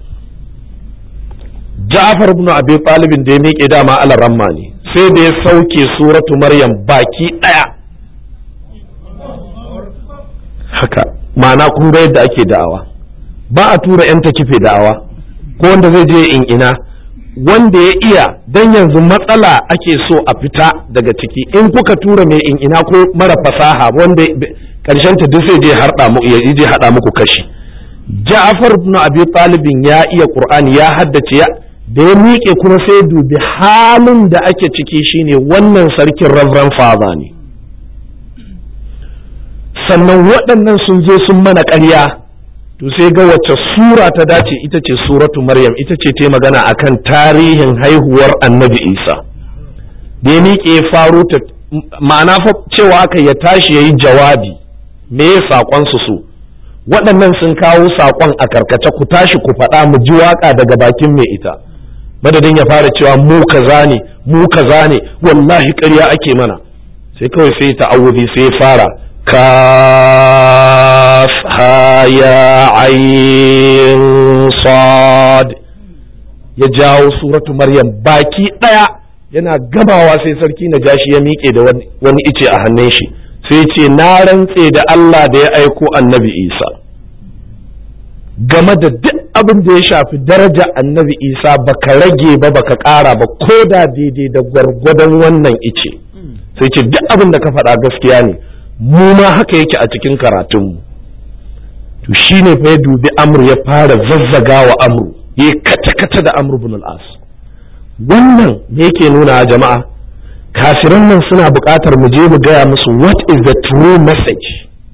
Ja'far ibn Abi Talib da ya miƙe dama alaramma ne sai da ya sauke suratu Maryam baki ɗaya haka ma'ana kun ga yadda ake da'awa ba a tura 'yan kife da'awa ko wanda zai je in ina wanda ya iya dan yanzu matsala ake so a fita daga ciki in kuka tura mai in ina ko mara fasaha wanda karshen ta duk sai je harda mu ya je hada muku kashi Ja'far ibn Abi Talib ya iya Qur'ani ya haddace ya da ya miƙe kuma sai dubi halin da ake ciki shine wannan sarkin Reverend Father ne sannan waɗannan sun zo sun mana ƙarya to sai ga wacce sura ta dace ita ce suratu Maryam ita ce ta magana akan tarihin haihuwar Annabi Isa da ya miƙe faro ta ma'ana fa cewa aka ya tashi yayi jawabi me ya saƙon su su waɗannan sun kawo saƙon a karkace ku tashi ku faɗa mu ji waƙa daga bakin mai ita madadin ya fara cewa mu kaza ne mu kaza ne wallahi ƙarya ake mana sai kawai sai ta'awudi sai fara kaf ha ya ayin sad ya jawo suratu maryam baki ɗaya yana gabawa sai sarki na jashi ya miƙe da wani ice a hannun shi sai ce na rantse da Allah da ya aiko annabi Isa game da duk abin da ya shafi daraja annabi Isa baka rage ba baka ƙara ba ko da daidai da gwargwadon wannan ice sai ce duk abin da ka faɗa gaskiya ne mu ma haka yake a cikin karatunmu to shine fa ya dubi amru ya fara zazzaga wa amru ya kata-kata da amru bin al-as wannan me yake nuna jama'a kafiran nan suna buƙatar mu je mu gaya musu what is the true message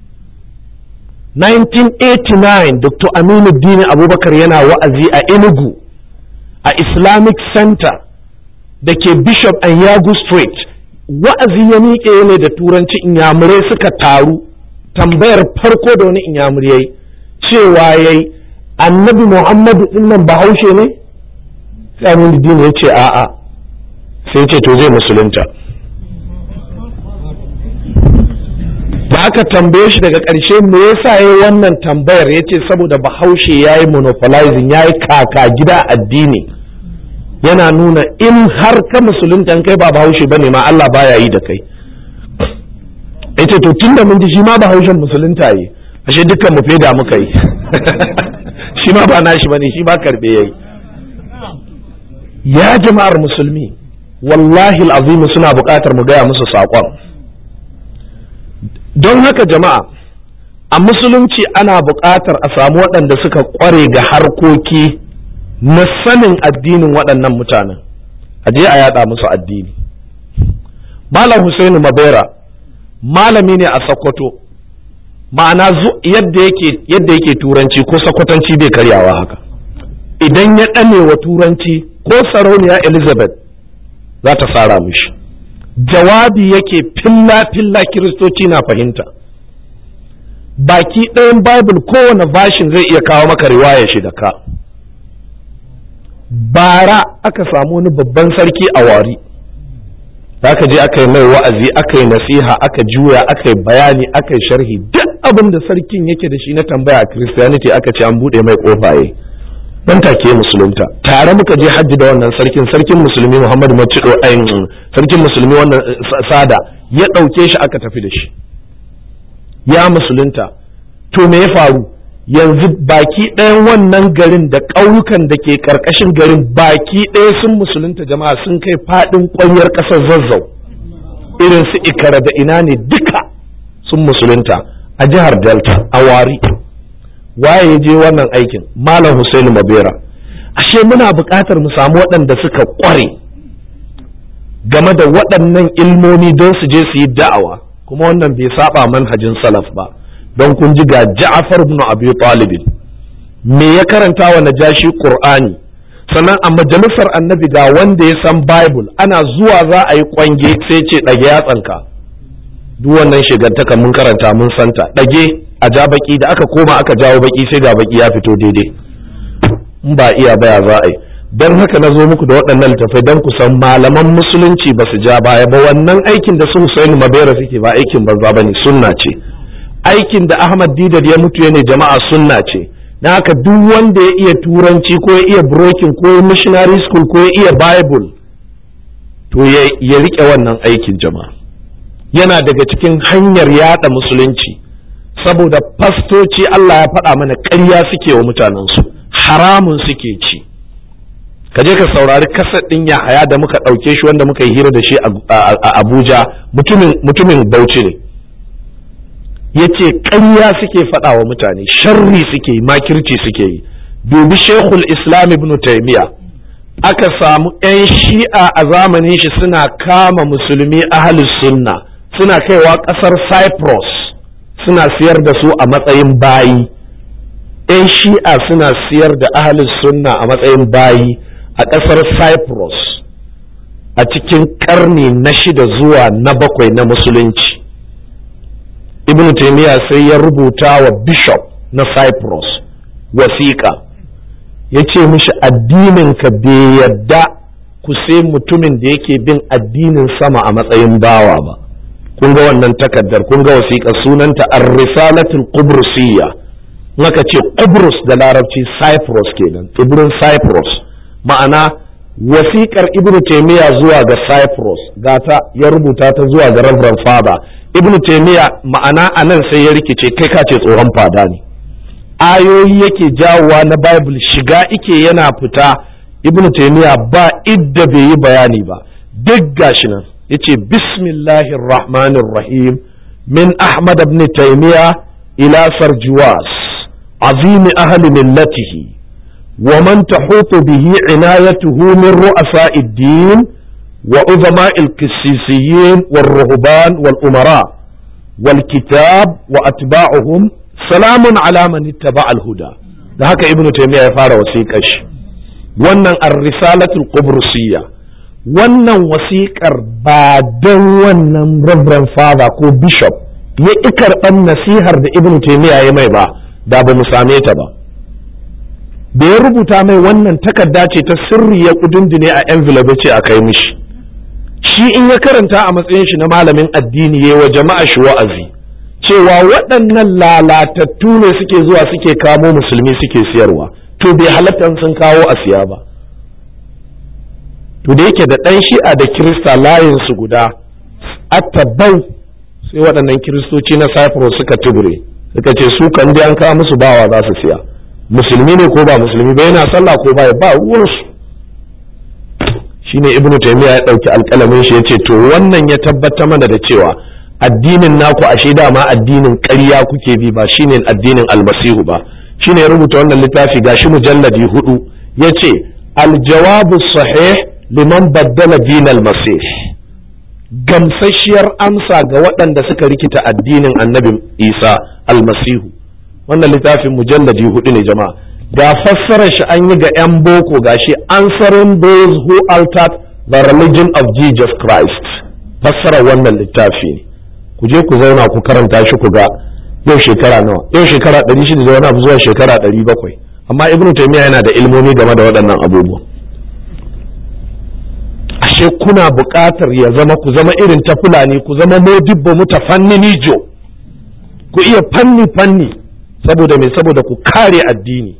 1989 dr aminu dini abubakar yana wa'azi a enugu a islamic center da ke bishop and yagu street wa'azi ya miƙe ne da turanci inyamurai suka taru tambayar farko da wani inyamurai cewa yayi annabi muhammadu dinnan bahaushe ne sai aminu dini ya ce a'a sai ce to zai musulunta da aka tambaye shi daga ƙarshe me yasa yayi wannan tambayar yace saboda bahaushe yayi monopolizing yayi kaka gida addini yana nuna in har ka musulunta kai ba bahaushe bane ma Allah baya yi da kai yace to tunda mun ji shi ma bahaushen musulunta yi ashe dukkan mu feda muka yi shi ma ba nashi bane shi ba karbe yayi ya jama'ar musulmi wallahi al'azimu suna buƙatar mu gaya musu saƙon don haka jama'a a musulunci ana buƙatar a samu waɗanda suka ƙware ga harkoki na sanin addinin waɗannan mutanen a je a yaɗa musu addini malam Husainu mabera malami ne a sokoto ma'ana yadda yake yadda yake turanci ko sakwatanci bai karyawa haka idan ya ɗane wa turanci ko sarauniya elizabeth za ta fara mishi jawabi yake filla-filla kiristoci na fahimta baki ɗayan bible kowane bashin zai iya kawo maka riwaya shi da ka bara aka samu wani babban sarki a wari da aka je aka yi mai wa'azi aka yi nasiha aka juya aka yi bayani aka yi sharhi duk abin da sarkin yake da shi na tambaya a christianity aka ce an buɗe mai ƙofaye dan take musulunta tare muka je hajji da wannan sarkin sarkin musulmi Muhammadu Macido ayin sarkin musulmi wannan sada ya ɗauke shi aka tafi da shi ya musulunta to me ya faru yanzu baki ɗayan wannan garin da ƙauyukan da ke ƙarƙashin garin baki ɗaya sun musulunta jama'a sun kai faɗin ƙwanyar ƙasar zazzau irin su ikara da ina ne duka sun musulunta a jihar delta a wari waye ya je wannan aikin malam Husainu Mabera ashe muna buƙatar mu samu waɗanda suka ƙware game da waɗannan ilmomi don su je su yi da'awa kuma wannan bai saba manhajin salaf ba don kun ji ga Ja'far ibn Abi Talib me ya karanta wa Najashi Qur'ani sannan a majalisar annabi ga wanda ya san Bible ana zuwa za a yi kwange sai ce ɗage yatsanka duk wannan shigantaka mun karanta mun santa ɗage a ja baki da aka koma aka jawo baki sai ga baki ya fito daidai in ba iya baya za a yi don haka na zo muku da waɗannan littattafai don ku san malaman musulunci ba su ja baya ba wannan aikin da su Hussein Mabera suke ba aikin banza bane sunna ce aikin da Ahmad Didar ya mutu ne jama'a sunna ce na haka duk wanda ya iya turanci ko ya iya brokin ko ya missionary school ko ya iya bible to ya rike wannan aikin jama'a yana daga cikin hanyar yada musulunci saboda fastoci Allah ya faɗa mana ƙarya suke wa mutanensu haramun suke ci ka je ka saurari kasar ɗin Yahaya da muka ɗauke shi wanda muka yi hira da shi a Abuja mutumin Bauchi ne ya ce ƙarya suke faɗa wa mutane sharri suke yi makirci suke yi dubi shekul islam ibn taimiya aka samu 'yan shi'a a zamanin shi suna kama musulmi ahalus sunna suna kaiwa ƙasar cyprus suna siyar da su a matsayin bayi 'yan shi'a suna siyar da ahalus sunna a matsayin bayi a ƙasar cyprus a cikin ƙarni na shida zuwa na bakwai na musulunci ibn taymiya sai ya rubuta wa bishop na cyprus wasiƙa ya ce mishi addininka bai yadda ku sai mutumin da yake bin addinin sama a matsayin bawa ba kun ga wannan takaddar kun ga wasiƙa sunanta ar-risalatul qubrusiyya naka ce qubrus da larabci cyprus kenan tsibirin cyprus ma'ana wasiƙar ibn taymiya zuwa ga cyprus gata ya rubuta ta zuwa ga reverend father ibn taymiya ma'ana a nan sai ya rikice kai ka ce tsohon fada ne ayoyi yake jawowa na bible shiga ike yana fita ibn taymiya ba idda bai yi bayani ba duk gashi nan yace bismillahir rahmanir rahim min ahmad ibn taymiya ila sarjuwas azim ahli millatihi ومن تحوط به عنايته من رؤساء الدين وعظماء القسيسيين والرهبان والأمراء والكتاب وأتباعهم سلام على من اتبع الهدى da haka ibnu taymiya ya fara wasiƙar shi wannan ar-risalatul qubrusiyya wannan wasiƙar ba don wannan reverend father ko bishop ya ƙi karɓar nasihar da ibnu taymiya ya mai ba da ba mu same ta ba da ya rubuta mai wannan takarda ce ta sirri ya kudindine a envelope ce a kai mishi shi in ya karanta a matsayin shi na malamin addini ya wa jama'a shi wa'azi cewa waɗannan lalatattu ne suke zuwa suke kamo musulmi suke siyarwa to bai halatta sun kawo a siya ba to da yake da ɗan shi'a da kirista layinsu guda attabau sai waɗannan kiristoci na cyprus suka tubure suka ce su kan an kawo musu bawa za su siya musulmi ne ko ba musulmi ba yana sallah ko ba ba ruwansu shine ibnu taymiya ya dauki alƙalamin shi yace to wannan ya tabbatar mana da cewa addinin naku ashe dama addinin ƙarya kuke bi ba shine addinin almasihu ba shine ya rubuta wannan littafi gashi mujalladi hudu yace aljawabu sahih liman baddala din almasih gamsasshiyar amsa ga waɗanda suka rikita addinin annabi isa almasihu wannan littafin mujalladi hudu ne jama'a ga fassarar shi an yi ga 'yan boko gashi answering those who altered the religion of Jesus Christ fassarar wannan littafi ne ku je ku zauna ku karanta shi ku ga yau shekara nawa yau shekara 600 da wani abu zuwa shekara 700 amma ibnu taymiya yana da ilmomi game da waɗannan abubuwa ashe kuna buƙatar ya zama ku zama irin ta fulani ku zama modibbo mutafannini jo ku iya fanni fanni saboda me saboda ku kare addini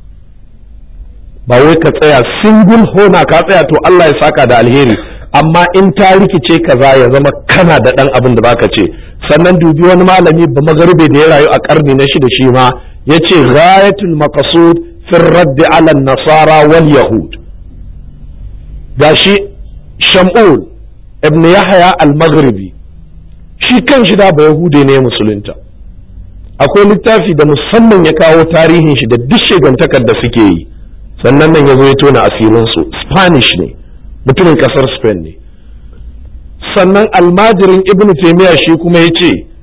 ba wai ka tsaya single hona ka tsaya to Allah ya saka da alheri amma in ta rikice kaza ya zama kana da dan abin da baka ce sannan dubi wani malami ba magarbe da ya rayu a karni na shida shi ma yace ghayatul maqsud fi radd ala nasara wal yahud gashi sham'ul ibn yahya al-maghribi shi kan shi da ba yahude ne musulunta akwai littafi da musamman ya kawo tarihin shi da duk shegantakar da suke yi sannan nan ya zo ya tona asirinsu spanish ne mutumin kasar spain ne sannan almajirin ibn taimiyya shi kuma ya ce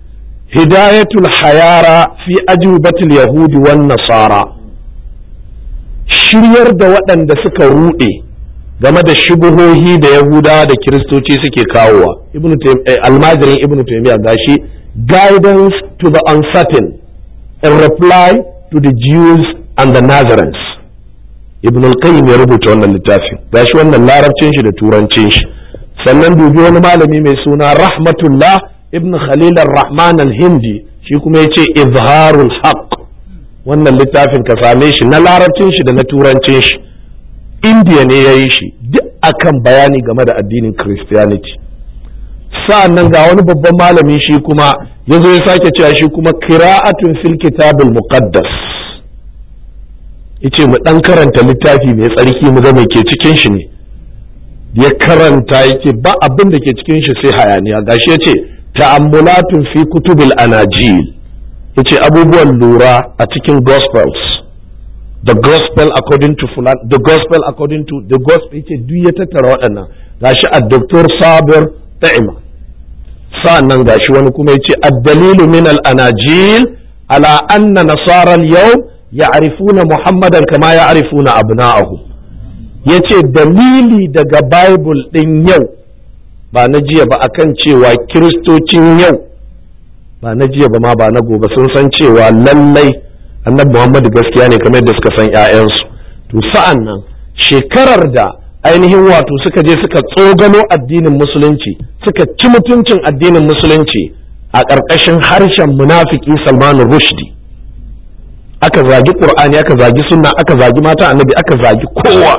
hidayatul hayara fi ajubatul yahudi wan nasara shiryar da waɗanda suka ruɗe game da shubuhohi da yahudawa da kiristoci suke kawowa almajirin ibnu taymiya gashi guidance to the uncertain in reply to the jews and the nazarenes ibn al-qayyim ya rubuta wannan littafin gashi wannan larabcin shi da turancin shi sannan dubi wani malami mai suna rahmatullah ibn khalil ar-rahman al-hindi shi kuma yace izharul haqq wannan littafin ka same shi na larabcin shi da na turancin shi indiya ne ya yi shi duk akan bayani game da addinin christianity sa'an nan ga wani babban malami shi kuma ya zo ya sake cewa shi kuma kira'atun fil kitabul muqaddas yace mu dan karanta littafi mai tsarki mu ga me ke cikin shi ne ya karanta yake ba abin da ke cikin shi sai hayaniya gashi yace ta'ammulatun fi kutubil anajil yace abubuwan lura a cikin gospels the gospel according to fulan the gospel according to the gospel yace duk ya tattara waɗannan gashi a doktor sabir ta'ima sa'annan gashi wani kuma yace ad-dalilu min al-anajil ala anna nasara al-yawm ya'rifuna muhammadan kama ya'rifuna abna'ahu yace dalili daga bible din yau ba na jiya ba akan cewa kiristocin yau ba na jiya ba ma ba na gobe sun san cewa lallai annabi muhammadu gaskiya ne kamar yadda suka san 'ya'yansu to sa'an nan shekarar da ainihin wato suka je suka tsogano addinin musulunci suka ci mutuncin addinin musulunci a ƙarƙashin harshen munafiki salmanu rushdi aka zagi ƙur'ani aka zagi sunna aka zagi mata annabi aka zagi kowa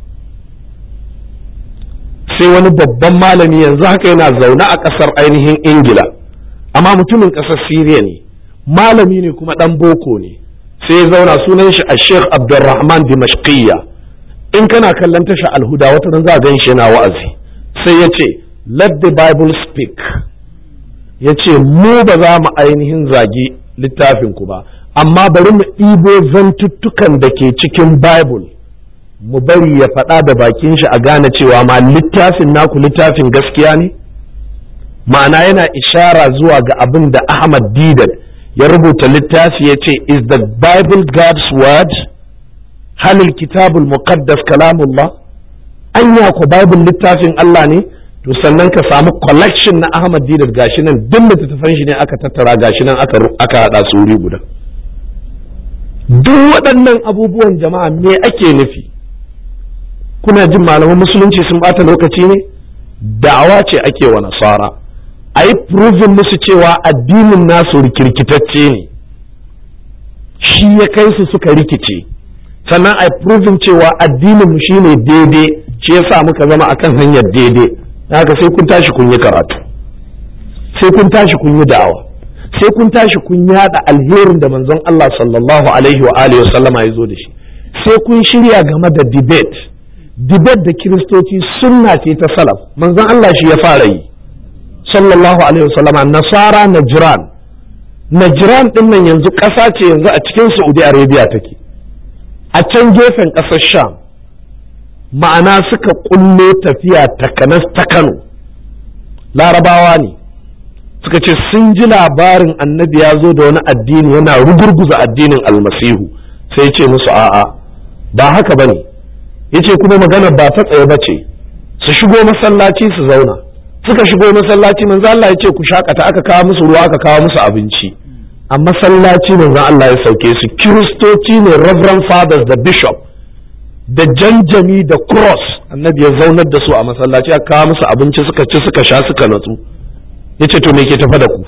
sai wani babban malami yanzu haka yana zaune a ƙasar ainihin ingila amma mutumin ƙasar siriya ne malami ne kuma ɗan boko ne sai ya zauna sunan shi a sheikh abdulrahman dimashqiyya in kana kallon tasha alhuda wata ran za a gan shi yana wa'azi sai ya ce let the bible speak ya ce mu ba za mu ainihin zagi littafin ku ba amma bari mu ɗibo zantuttukan da ke cikin bible mu bari ya faɗa da bakin shi a gane cewa ma littafin naku littafin gaskiya ne ma'ana yana ishara zuwa ga abin da ahmad didan ya rubuta littafi ya ce is the bible god's word halil kitabul muqaddas kalamullah anya ko bible littafin Allah ne to sannan ka samu collection na Ahmad Didat gashi nan duk littattafan shi ne aka tattara gashi nan aka aka hada su wuri guda duk waɗannan abubuwan jama'a me ake nufi kuna jin malaman musulunci sun bata lokaci ne da'awa ce ake wa nasara a yi proving musu cewa addinin nasu rikirkitacce ne shi ya kai su suka rikice sannan a proving cewa addinin mu shine daidai shi yasa muka zama akan hanyar daidai haka sai kun tashi kun yi karatu sai kun tashi kun yi da'awa sai kun tashi kun yada alherin da manzon Allah sallallahu alaihi wa alihi sallama ya zo da shi sai kun shirya game da debate debate da kiristoci sunna ce ta salaf manzon Allah shi ya fara yi sallallahu alaihi wa sallama nasara najran najran din nan yanzu ƙasa ce yanzu a cikin saudi arabia take a can gefen ƙasar sham ma'ana suka kullo tafiya takanas ta kano larabawa ne suka ce sun ji labarin annabi ya zo da wani addini yana rugurguza addinin almasihu sai ce musu a'a ba haka ba ne ya ce kuma magana ba ta tsaye ba ce su shigo masallaci su zauna suka shigo masallaci manzo Allah ya ce ku shakata aka kawo musu ruwa aka kawo musu abinci a masallaci manzo Allah ya sauke su kiristoci ne reverend fathers da bishop da janjami da cross annabi ya zaunar da su a masallaci aka kawo musu abinci suka ci suka sha suka natsu ya ce to me ke tafa da ku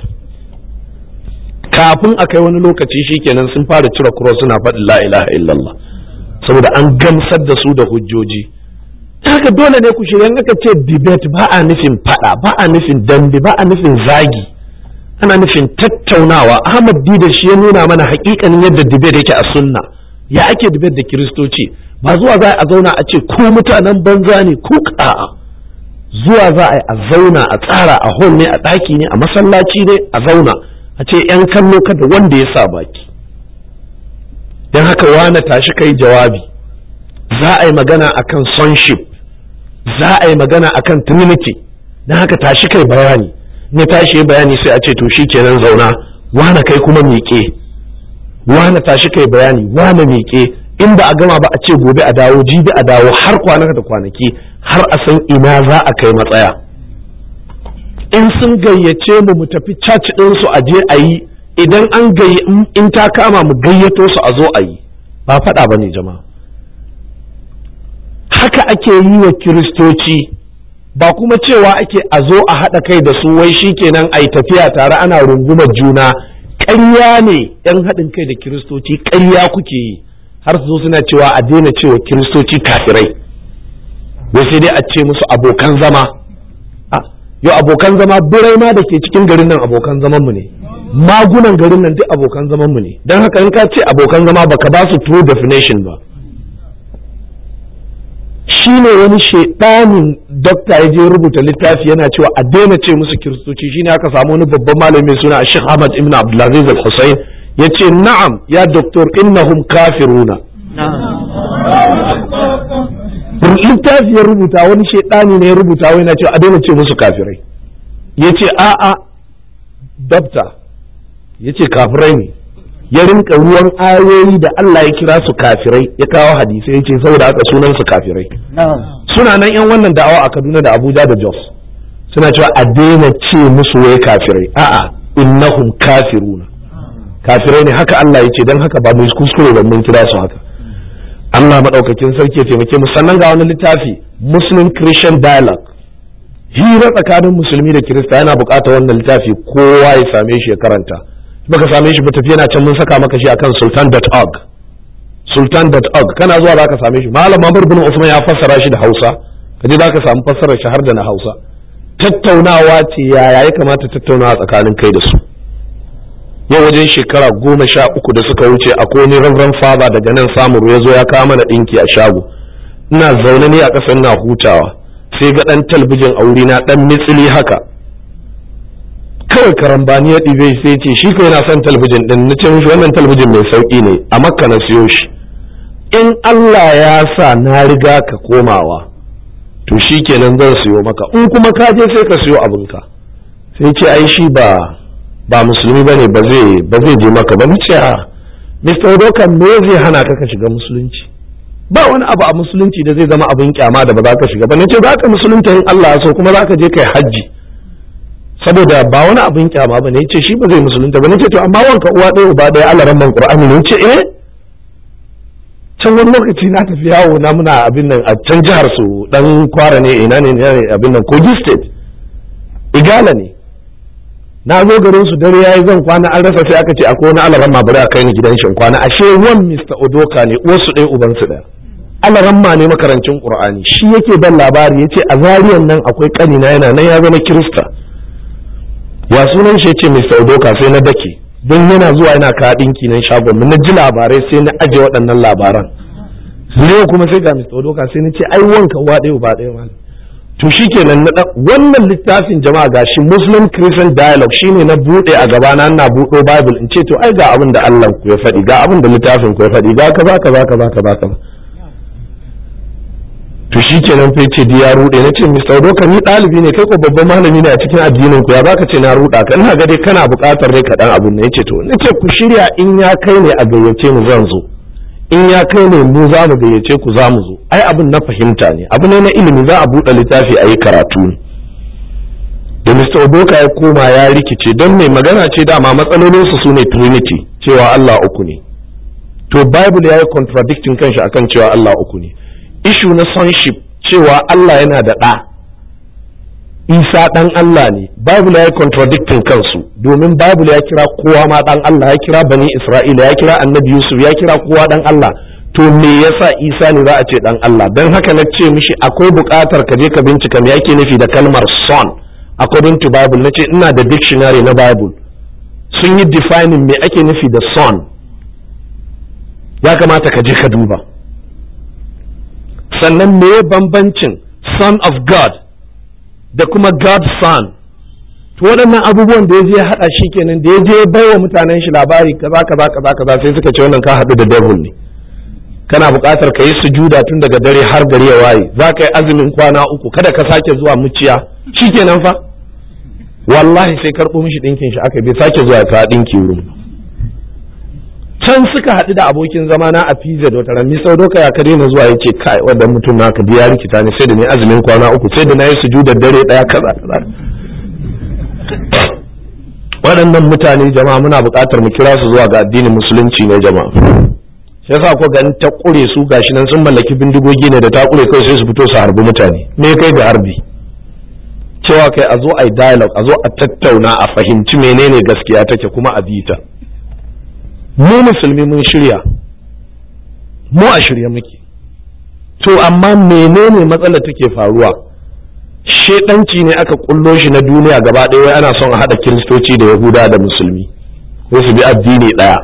kafin a kai wani lokaci shikenan sun fara cire cross suna faɗin la ilaha illallah saboda an gamsar da su da hujjoji haka dole ne ku shirya aka ce debate ba a nufin fada ba a nufin dambe ba a nufin zagi ana nufin tattaunawa ahmad dida shi ya nuna mana hakikanin yadda debate yake a sunna ya ake debate da kiristoci ba zuwa za a zauna a ce ku mutanen banza ne ku a'a zuwa za a yi a zauna a tsara a hall ne a ɗaki ne a masallaci ne a zauna a ce yan kallo kada wanda ya sa baki don haka wane tashi kai jawabi za a yi magana akan sonship za a yi magana akan trinity don haka tashi kai bayani ne tashi bayani sai a ce to kenan zauna wane kai kuma miƙe wane tashi kai bayani wane miƙe in ba a gama ba a ce gobe a dawo jibi a dawo har kwanaka da kwanaki har a san ina za a kai matsaya in sun gayyace mu mu tafi church ɗinsu a je a yi idan an gayy in ta kama mu gayyato su a zo a yi ba faɗa ba ne jama'a haka ake yi wa kiristoci ba kuma cewa ake a zo a haɗa kai da su wai shi kenan a yi tafiya tare ana rungumar juna ƙarya ne 'yan haɗin kai da kiristoci ƙarya kuke yi har su zo suna cewa a daina cewa kiristoci kafirai wai sai dai a ce musu abokan zama yau abokan zama birai ma da ke cikin garin nan abokan zaman mu ne magunan garin nan duk abokan zaman mu ne don haka in ka ce abokan zama baka ba su true definition ba shi ne wani shaidanin dokta ya je rubuta littafi yana cewa a daina ce musu kiristoci shine aka samu wani babban malami mai suna Sheikh Ahmad ibn Abdulaziz Al-Husayn yace na'am ya doktor innahum kafiruna littafi ya rubuta wani shaidani ne ya rubuta wai na cewa a daina ce musu kafirai yace a'a dokta yace kafirai ne ya rinka ruwan ayoyi da Allah ya kira su kafirai ya kawo hadisai yace saboda haka sunan su kafirai suna nan yan wannan da'awa a Kaduna da Abuja da Jos suna cewa a daina ce musu wai kafirai a'a innahum kafiruna kafirai ne haka Allah ya ce dan haka ba mu kuskure ba mun kira su haka Allah madaukakin sarki ya taimake mu sannan ga wani littafi Muslim Christian Dialogue hira tsakanin musulmi da kirista yana buƙatar wannan littafi kowa ya same shi ya karanta baka same shi ba tafi yana can mun saka maka shi akan sultan.org sultan.org kana zuwa zaka same shi malam Mamur bin Usman ya fassara shi da Hausa kaje zaka samu fassarar shi har da na Hausa tattaunawa ce yaya ya kamata tattaunawa tsakanin kai da su yau wajen shekara goma sha uku da suka wuce akwai wani reverend father daga nan samuru ya zo ya kawo mana ɗinki a shago ina zaune ne a ƙasar na hutawa sai ga ɗan talbijin a wurina ɗan mitsili haka kawai karambani ya ɗibe sai ce shi kawai yana son talbijin ɗin na ce mishi wannan talbijin mai sauƙi ne a makka na siyo shi in Allah ya sa na riga ka komawa to shi kenan zan siyo maka in kuma ka je sai ka siyo abinka sai ce ai shi ba ba musulmi ba ne ba zai je maka ba ce a Mr. Odokan me zai hana ka ka shiga musulunci ba wani abu a musulunci da zai zama abin kyama da ba za ka shiga ba ce za ka musulunta in Allah ya so kuma za ka je kai hajji saboda ba wani abin kyama ba ne ce shi ba zai musulunta ba ce to amma wanka uwa ɗaya uba ɗaya Allah ran Qur'ani ne ce eh can wani lokaci na tafi yawo na muna abin nan a can jihar su dan kwara ne ina ne abin nan Kogi state igala ne na zo garin su dare yayi zan kwana an rasa sai aka ce akwai wani alaran ma bari a kai ni gidan shin kwana ashe wan Mr. Odoka ne uwarsu ɗaya uban su ɗaya alaran ma ne makarancin Qur'ani shi yake ban labari yace a zariyan nan akwai kanina yana nan ya zama Kirista ya sunan shi yace Mr. Odoka sai na dake don yana zuwa yana ka dinki nan shagon na ji labarai sai na aje waɗannan labaran Leo kuma sai ga Mr. Odoka sai na ce ai wanka uwa ɗaya uba ɗaya malam to shi kenan na wannan littafin jama'a gashi muslim christian dialogue shine na bude a gaba na na buɗo bible in ce to ai ga abin da Allah ku ya faɗi ga abin da littafin ku ya faɗi ga kaza kaza kaza kaza kaza to shi kenan fa ce ya rude na ce Mr. Doka ni ɗalibi ne kai ko babban malami ne a cikin addinin ku ya baka ce na ruda ka ina ga dai kana buƙatar dai kaɗan abin ne yace to nace ku shirya in ya kai ne a gayyace mu zan zo in ya kai ne mu za mu gayyace ku za mu zo ai abin na fahimta ne abu ne na ilimi za a buɗe littafi a yi karatu ne da Mr. Oboka ya koma ya rikice don mai magana ce dama matsalolinsu su ne Trinity cewa Allah uku ne to Bible ya yi contradicting kanshi akan cewa Allah uku ne ishu na sonship cewa Allah yana da ɗa Isa ɗan Allah ne Bible ya yi contradicting kansu domin Bible ya kira kowa ma ɗan Allah ya kira bani Isra'ila ya kira annabi Yusuf ya kira kowa ɗan Allah to me yasa Isa ne za a ce ɗan Allah don haka na ce mishi akwai buƙatar ka je ka bincika me yake nufi da kalmar son according to Bible na ce ina da dictionary na Bible sun yi defining me ake nufi da son ya kamata ka je ka duba sannan me bambancin son of God da kuma God's son to waɗannan abubuwan da ya je haɗa shi kenan da ya je bai wa mutanen shi labari kaza kaza kaza kaza sai suka ce wannan ka haɗu da devil ne kana buƙatar ka yi sujuda tun daga dare har gari ya waye za ka yi azumin kwana uku kada ka sake zuwa muciya shi kenan fa wallahi sai karɓo mishi ɗinkin shi aka bai sake zuwa ka ɗinki wurin can suka haɗu da abokin zama na a pizza da wata rami sau doka ya kare na zuwa yace kai wannan mutum naka ya rikita ne sai da ni azumin kwana uku sai da na yi sujudar dare ɗaya kaza kaza waɗannan mutane jama'a muna buƙatar mu kira su zuwa ga addinin musulunci ne jama'a shi yasa ko ganin ta ƙure su gashi nan sun mallaki bindigogi ne da ta ƙure kai sai su fito su harbi mutane me kai ga harbi cewa kai a zo a yi dialogue a zo a tattauna a fahimci menene gaskiya take kuma a bi ta mu musulmi mun shirya mu a shirya muke to amma menene matsalar take faruwa shedanci ne aka kullo shi na duniya gaba ɗaya wai ana son a haɗa kiristoci da yahuda da musulmi ko su bi addini ɗaya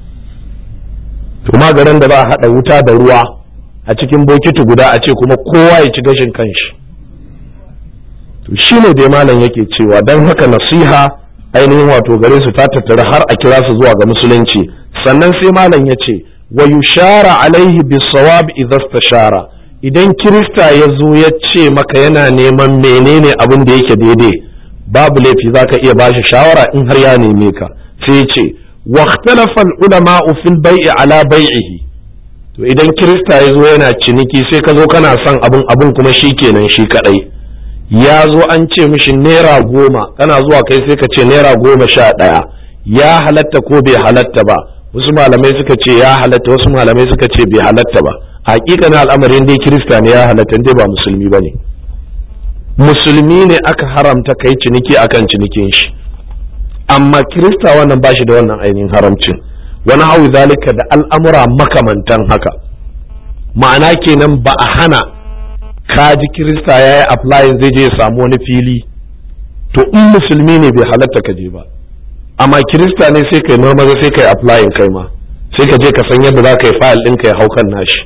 to magaran da ba a haɗa wuta da ruwa a cikin bokiti guda a ce kuma kowa ya ci gashin kanshi to shine dai malam yake cewa don haka nasiha ainihin wato gare su ta tattara har a kira su zuwa ga musulunci sannan sai malam ya ce wa yushara alaihi bisawab idza shara idan kirista ya zo ya ce maka yana neman menene abin da yake daidai babu laifi zaka iya bashi shawara in har ya neme ka sai ya ce wa ikhtalafa ulama fil bai'i ala bai'ihi to idan kirista ya zo yana ciniki sai ka zo kana son abin abin kuma shikenan shi kadai ya zo an ce mishi naira goma kana zuwa kai sai ka ce naira goma sha ɗaya ya halatta ko bai halatta ba wasu malamai suka ce ya halatta wasu malamai suka ce bai halatta ba hakika na al'amarin dai kirista ne ya halatta dai ba musulmi ba ne musulmi ne aka haramta kai ciniki akan cinikin shi amma kirista wannan ba shi da wannan ainihin haramcin wani hawi zalika da al'amura makamantan haka ma'ana kenan ba a hana kaji kirista ya yi applying zai je ya samu wani fili to in musulmi ne bai halatta ka je ba amma kirista ne sai kai marmaza sai kai applying kai ma sai ka je ka san yadda za ka yi fayil ɗinka ya hau kan nashi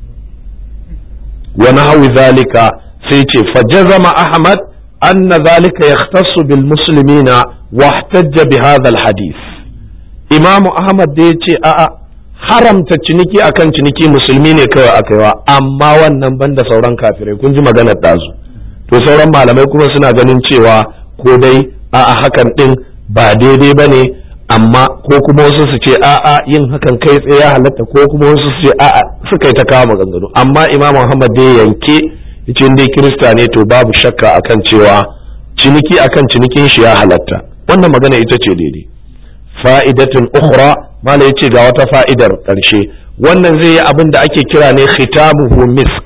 wani hawi zalika sai ce fajazama ahmad anna zalika yahtassu bil muslimina wa ihtajja bi hadha al hadith imamu ahmad da ya ce a'a haramta ciniki akan ciniki musulmi ne kawai aka yi wa amma wannan banda sauran kafirai kun ji maganar ɗazu to sauran malamai kuma suna ganin cewa ko dai a'a hakan ɗin ba daidai ba ne amma ko kuma wasu su ce a'a yin hakan kai tsaye ya halatta ko kuma wasu su ce a'a suka yi ta kawo maganganu amma imam muhammad dai yanke yace dai kirista ne to babu shakka akan cewa ciniki akan cinikin shi ya halatta wannan magana ita ce daidai fa'idatun ukhra mala yace ga wata fa'idar ƙarshe wannan zai yi abin da ake kira ne khitamuhu misk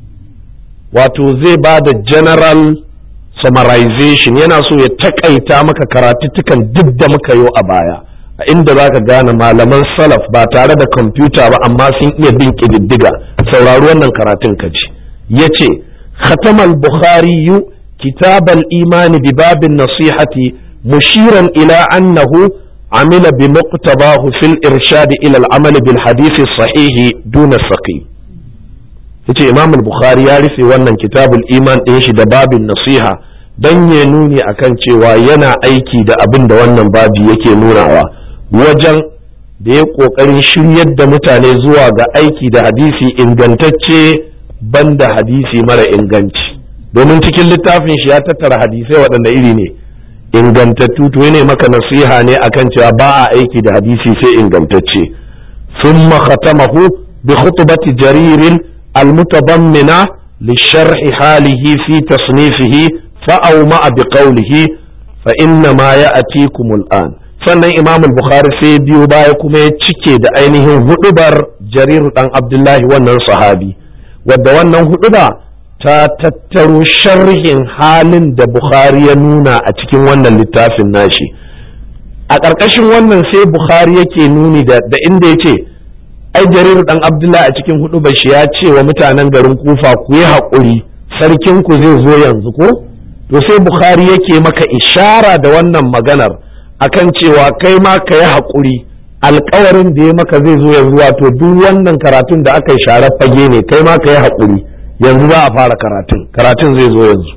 wato zai ba da general summarization yana so ya takaita maka karatuttukan duk da muka yi a baya a inda za ka gane malaman salaf ba tare da kwamfuta ba amma sun iya bin ƙididdiga saurari wannan karatun ka ji ya ce khatamal bukhari kitabal imani bi babin nasihati mushiran ila annahu عمل بمقتضاه في الإرشاد إلى العمل بالحديث الصحيح دون السقيم yace imam al-bukhari ya rufe wannan kitabul iman ɗin shi da babin nasiha don ya nuni akan cewa yana aiki da abin da wannan babi yake nunawa wajen da ya ƙoƙarin shiryar da mutane zuwa ga aiki da hadisi ingantacce banda hadisi mara inganci domin cikin littafin shi ya tattara hadisai waɗanda iri ne ingantattu to ne maka nasiha ne akan cewa ba a aiki da hadisi sai ingantacce thumma khatamahu bi khutbati jarir المتضمنة لشرح حاله في تصنيفه فأومأ بقوله فإنما يأتيكم الآن sannan imam bukhari sai biyo baya kuma ya cike da ainihin hudubar jarir dan abdullahi wannan sahabi wadda wannan huduba ta tattaro sharhin halin da bukhari ya nuna a cikin wannan littafin nashi a ƙarƙashin wannan sai bukhari yake nuni da inda ya ce ai jariru dan abdullahi a cikin hudu bashi ya ce wa mutanen garin kufa ku yi haƙuri sarkin ku zai zo yanzu ko to sai bukhari yake maka ishara da wannan maganar akan cewa kai ma ka yi haƙuri alkawarin da ya maka zai zo yanzu wato duk wannan karatun da aka yi sharar fage ne kai ma ka yi haƙuri yanzu za a fara karatun karatun zai zo yanzu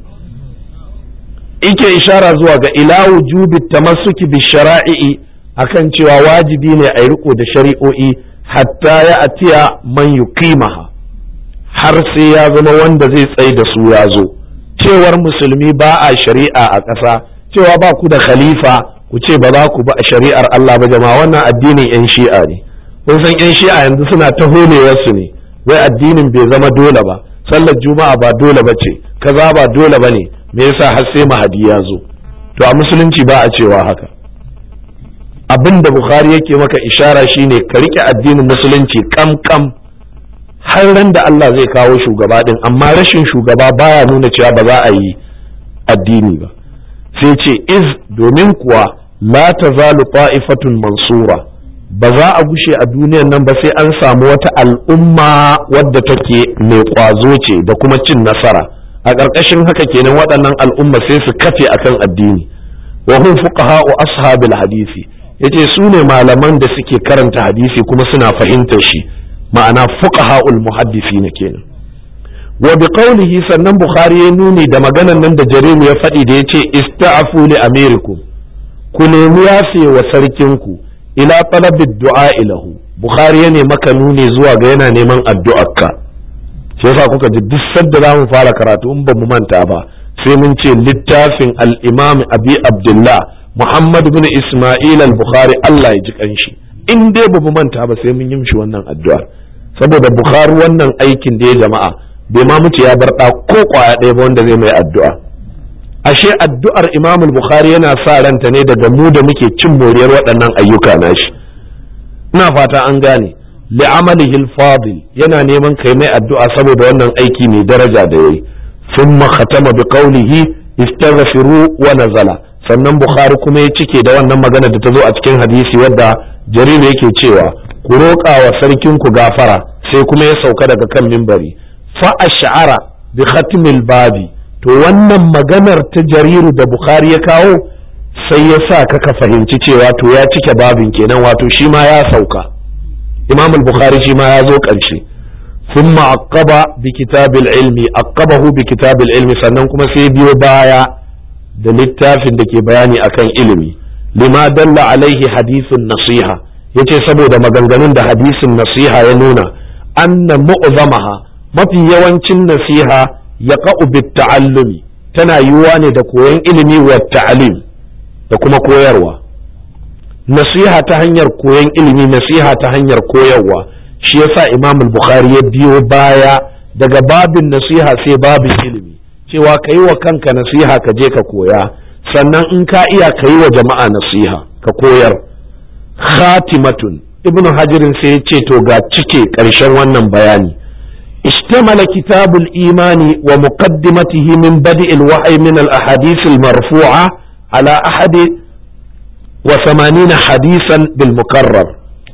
ike ishara zuwa ga ila wujubi tamassuki bi shara'i akan cewa wajibi ne a yi riko da shari'o'i hatta ya atiya man yuqimaha har sai ya zama wanda zai tsai da su ya zo cewar musulmi ba a shari'a a ƙasa cewa ba ku da khalifa ku ce ba za ku ba a shari'ar Allah ba jama'a wannan addinin yan shi'a ne kun san yan shi'a yanzu suna ta holewarsu ne wai addinin bai zama dole ba sallar juma'a ba dole ba ce kaza ba dole ba ne me yasa har sai mahadi ya zo to a musulunci ba a cewa haka abin da bukhari yake maka ishara shine ka rike addinin musulunci kam kam har ran da Allah zai kawo shugaba din amma rashin shugaba baya nuna cewa ba za a yi addini ba sai ce iz domin kuwa la tazalu ta'ifatun mansura ba za a gushe a duniyan nan ba sai an samu wata al'umma wadda take mai kwazo ce da kuma cin nasara a ƙarƙashin haka kenan waɗannan al'umma sai su kafe akan addini wa hum fuqaha'u ashabil hadisi yace su ne malaman da suke karanta hadisi kuma suna fahimtar shi ma'ana fuqaha'ul muhaddisi ne kenan wa bi qawlihi sannan bukhari ya nuni da maganan nan da jarimu ya faɗi da yace ista'fu li amirikum ku nemi yafe wa sarkinku ila talabi du'a ilahu bukhari ya ne maka nuni zuwa ga yana neman addu'arka shi yasa kuka ji duk sadda za mu fara karatu in ba mu manta ba sai mun ce littafin al-imam abi abdullah muhammad bin isma'il al-bukhari Allah ya ji kanshi in dai ba mu manta ba sai mun yi mishi wannan addu'ar saboda bukhari wannan aikin da ya jama'a bai ma mutu ya bar ɗa ko kwaya ɗaya ba wanda zai mai addu'a ashe addu'ar imam bukhari yana sa ranta ne daga mu da muke cin moriyar waɗannan ayyuka nashi ina fata an gane li'amalihi al-fadil yana neman kai mai addu'a saboda wannan aiki mai daraja da yayi thumma khatama bi qawlihi istaghfiru wa nazala sannan bukhari kuma ya cike da wannan magana da ta zo a cikin hadisi wadda jarir yake cewa ku roƙa wa sarkin ku gafara sai kuma ya sauka daga kan mimbari fa ash'ara bi khatmil babi to wannan maganar ta jariru da bukhari ya kawo sai ya sa ka ka fahimci cewa to ya cike babin kenan wato shi ma ya sauka imam al-bukhari shi ma ya zo ƙarshe ثم عقب بكتاب العلم عقبه بكتاب العلم sannan kuma sai biyo baya da littafin da ke bayani akan ilimi lima dalla alaihi hadisun nasiha yace saboda maganganun da hadisin nasiha ya nuna anna mu'zamaha mafi yawancin nasiha ya bit ta'allumi tana yiwuwa ne da koyon ilimi wa ta'alim da kuma koyarwa nasiha ta hanyar koyon ilimi nasiha ta hanyar koyarwa shi yasa imam bukhari ya biyo baya daga babin nasiha sai babin ilimi cewa ka yi wa kanka nasiha ka je ka koya sannan in ka iya ka yi wa jama'a nasiha ka koyar khatimatun ibnu hajirin sai ya ce to ga cike ƙarshen wannan bayani اشتمل كتاب الإيمان ومقدمته من بدء الوحي من الأحاديث المرفوعة على أحد وثمانين حديثا بالمكرر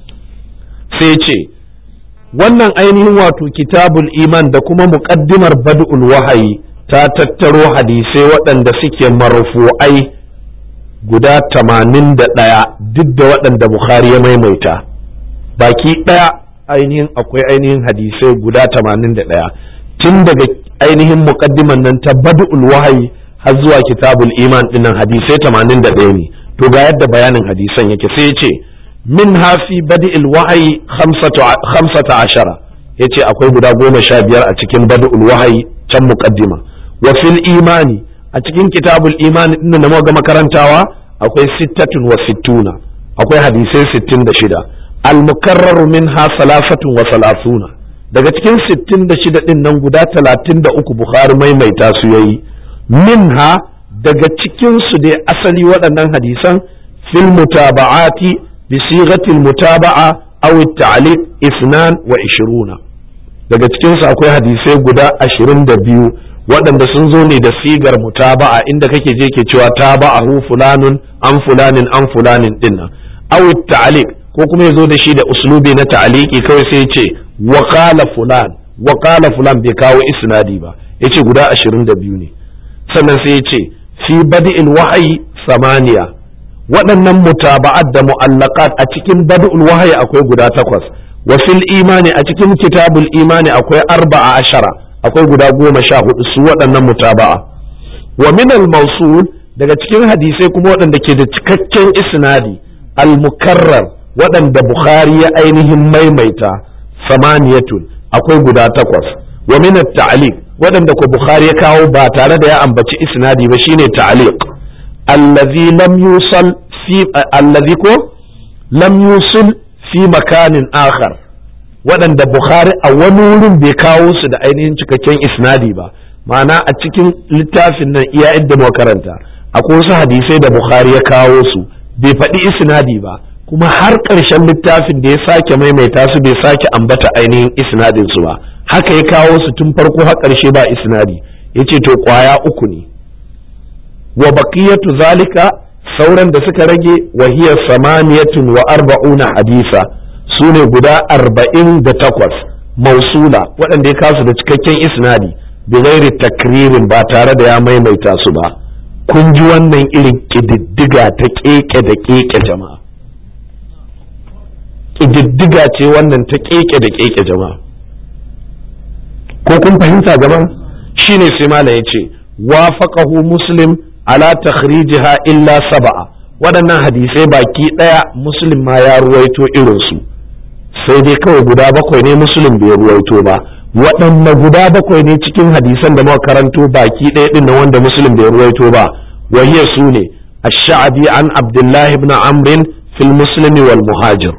سيتي wannan ainihin wato kitabul iman da kuma muƙaddimar bad'ul wahayi ta tattaro hadisai waɗanda suke marfu'ai guda tamanin da ɗaya duk da waɗanda bukhari ya maimaita baki ɗaya ainihin akwai ainihin hadisai guda tamanin da ɗaya tun daga ainihin muƙaddiman nan ta bad'ul wahayi har zuwa kitabul iman ɗinnan hadisai tamanin da ɗaya ne to ga yadda bayanin hadisan yake sai ya ce منها في بدء الوحي خمسة, خمسة عشر yace akwai guda goma sha biyar a cikin badul wahayi can muqaddima wa fil imani a cikin kitabul imani din da muka makarantawa akwai sittatun wa sittuna akwai hadisai sittin da shida al mukarraru minha salasatun wa salasuna daga cikin sittin da shida din nan guda talatin da uku bukhari maimaita su yayi minha daga cikin su dai asali waɗannan hadisan fil mutaba'ati بصيغة المتابعة أو التعليق اثنان وعشرون daga cikinsu akwai hadisai guda ashirin da biyu waɗanda sun zo ne da sigar mutaba'a inda kake je ke cewa taba'ahu fulanun an fulanin an fulanin dinnan aw ta'liq ko kuma ya zo da shi da uslubi na ta'liqi kawai sai ce wa qala fulan wa qala fulan bai kawo isnadi ba yace guda ashirin da biyu ne sannan sai ya ce fi badi'il wahyi samaniya waɗannan mutaba'at da mu'allaqat a cikin bad'ul wahayi akwai guda takwas wa fil imani a cikin kitabul imani akwai arba'a ashara akwai guda goma sha hudu su waɗannan mutaba'a wa min al mawsul daga cikin hadisai kuma waɗanda ke da cikakken isnadi al mukarrar waɗanda bukhari ya ainihin maimaita samaniyatun akwai guda takwas wa min at ta'liq waɗanda ko bukhari ya kawo ba tare da ya ambaci isnadi ba shine ta'liq allazi lam yusal fi allazi ko lam yusul fi makanin akhar waɗanda bukhari a wani wurin bai kawo su da ainihin cikakken isnadi ba ma'ana a cikin littafin nan iya inda muka karanta akwai wasu hadisai da bukhari ya kawo su bai faɗi isnadi ba kuma har ƙarshen littafin da ya sake maimaita su bai sake ambata ainihin isnadin su ba haka ya kawo su tun farko har ƙarshe ba isnadi yace to kwaya uku ne wa baqiyatu zalika sauran da suka rage wa hiya samaniyatun wa arba'una hadisa su ne guda arba'in da takwas mausula waɗanda ya kasu da cikakken isnadi bi ghairi takririn ba tare da ya maimaita su ba kun ji wannan irin ƙididdiga ta keke da keke jama'a ƙididdiga ce wannan ta keke da keke jama'a ko kun fahimta gaban shine sai malam ya ce wafaqahu muslim ala takhrijiha illa saba'a waɗannan hadisai baki ɗaya muslim ma ya ruwaito irinsu sai dai kawai guda bakwai ne muslim bai ruwaito ba waɗanne guda bakwai ne cikin hadisan da muka karanto baki ɗaya ɗin na wanda muslim bai ruwaito ba wahiya su ne ash-sha'bi an abdullahi ibn amr fil muslimi wal muhajir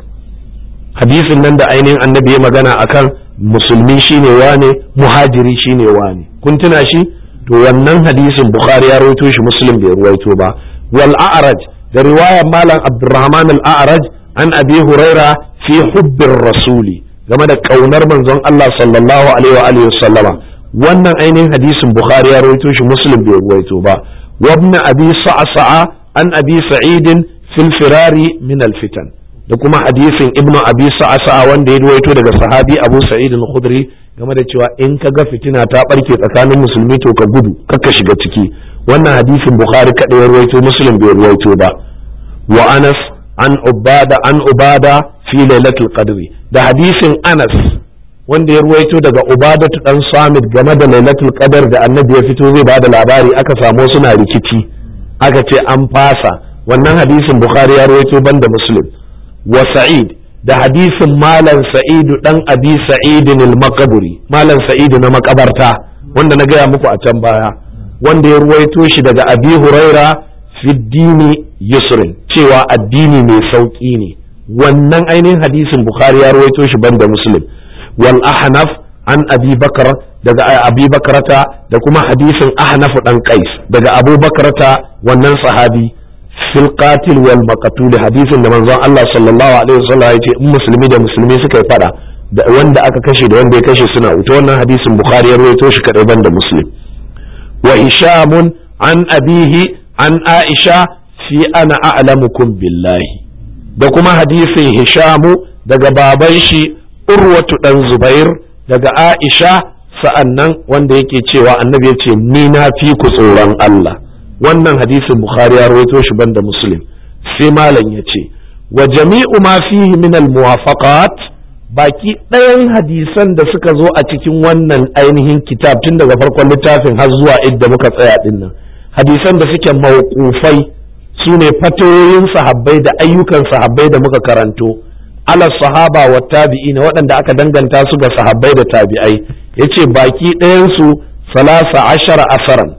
hadisin nan da ainihin annabi ya magana akan musulmi shine wane muhajiri shine wane kun tuna shi to wannan hadisin bukhari ya rawaito shi muslim bai ruwaito ba wal a'raj da riwayar malam abdurrahman al a'raj an abi huraira fi hubbir rasuli game da kaunar manzon Allah sallallahu alaihi wa alihi sallama wannan ainihin hadisin bukhari ya rawaito shi muslim bai ruwaito ba wa ibn abi sa'sa'a an abi sa'id fil firari min al fitan da kuma hadisin ibn abi sa'sa'a wanda ya ruwaito daga sahabi abu sa'id al-khudri game da cewa in ka ga fitina ta barke tsakanin musulmi to ka gudu kakka shiga ciki wannan hadisin bukhari kada ya ruwaito muslim bai ruwaito ba wa anas an ubada an ubada fi lailatul qadri da hadisin anas wanda ya ruwaito daga ubadatu dan samit game da lailatul qadar da annabi ya fito zai bada labari aka samu suna rikici aka ce an fasa wannan hadisin bukhari ya ruwaito banda muslim wa sa'id da hadisin malam sa'idu dan abi sa'idin al-maqburi malam sa'idu na makabarta wanda na gaya muku a can baya wanda ya ruwaito shi daga abi huraira fi dini yusrin cewa addini mai sauki ne wannan ainihin hadisin bukhari ya ruwaito shi banda muslim wal ahnaf an abi bakar daga abi bakarata da kuma hadisin ahnaf dan qais daga abu bakarata wannan sahabi fil qatil wal maqtul hadisin da manzon Allah sallallahu alaihi wasallam yace in musulmi da musulmi suka yi fada da wanda aka kashe da wanda ya kashe suna wuta wannan hadisin bukhari ya rawaito shi kadai banda muslim wa hisham an abihi an aisha fi ana a'lamukum billahi da kuma hadisin hishamu daga baban shi urwatu dan zubair daga aisha sa'annan wanda yake cewa annabi ya ce ni na fi ku tsoron Allah wannan hadisin bukhari ya rawaito shi banda muslim sai malam ya ce wa jami'u ma fihi min al muwafaqat baki ɗayan hadisan da suka zo a cikin wannan ainihin kitab tun daga farkon littafin har zuwa idda muka tsaya din nan hadisan da suke mawqufai su ne fatoyin sahabbai da ayyukan sahabbai da muka karanto ala sahaba wa tabi'ina waɗanda aka danganta su ga sahabbai da tabi'ai yace baki ɗayan su salasa ashara asaran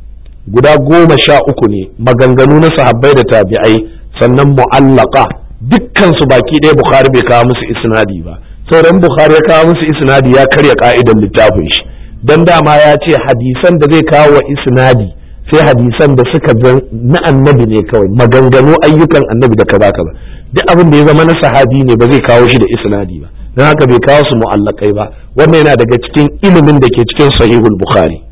guda goma sha uku ne maganganu na sahabbai da tabi'ai sannan mu'allaka dukkan su baki ɗaya bukhari bai kawo musu isnadi ba sauran bukhari ya kawo musu isnadi ya karya ka'idan littafin shi dan dama ya ce hadisan da zai kawo wa isnadi sai hadisan da suka zan na annabi ne kawai maganganu ayyukan annabi da kaza kaza duk abin da ya zama na sahabi ne ba zai kawo shi da isnadi ba don haka bai kawo su mu'allakai ba wannan yana daga cikin ilimin da ke cikin sahihul bukhari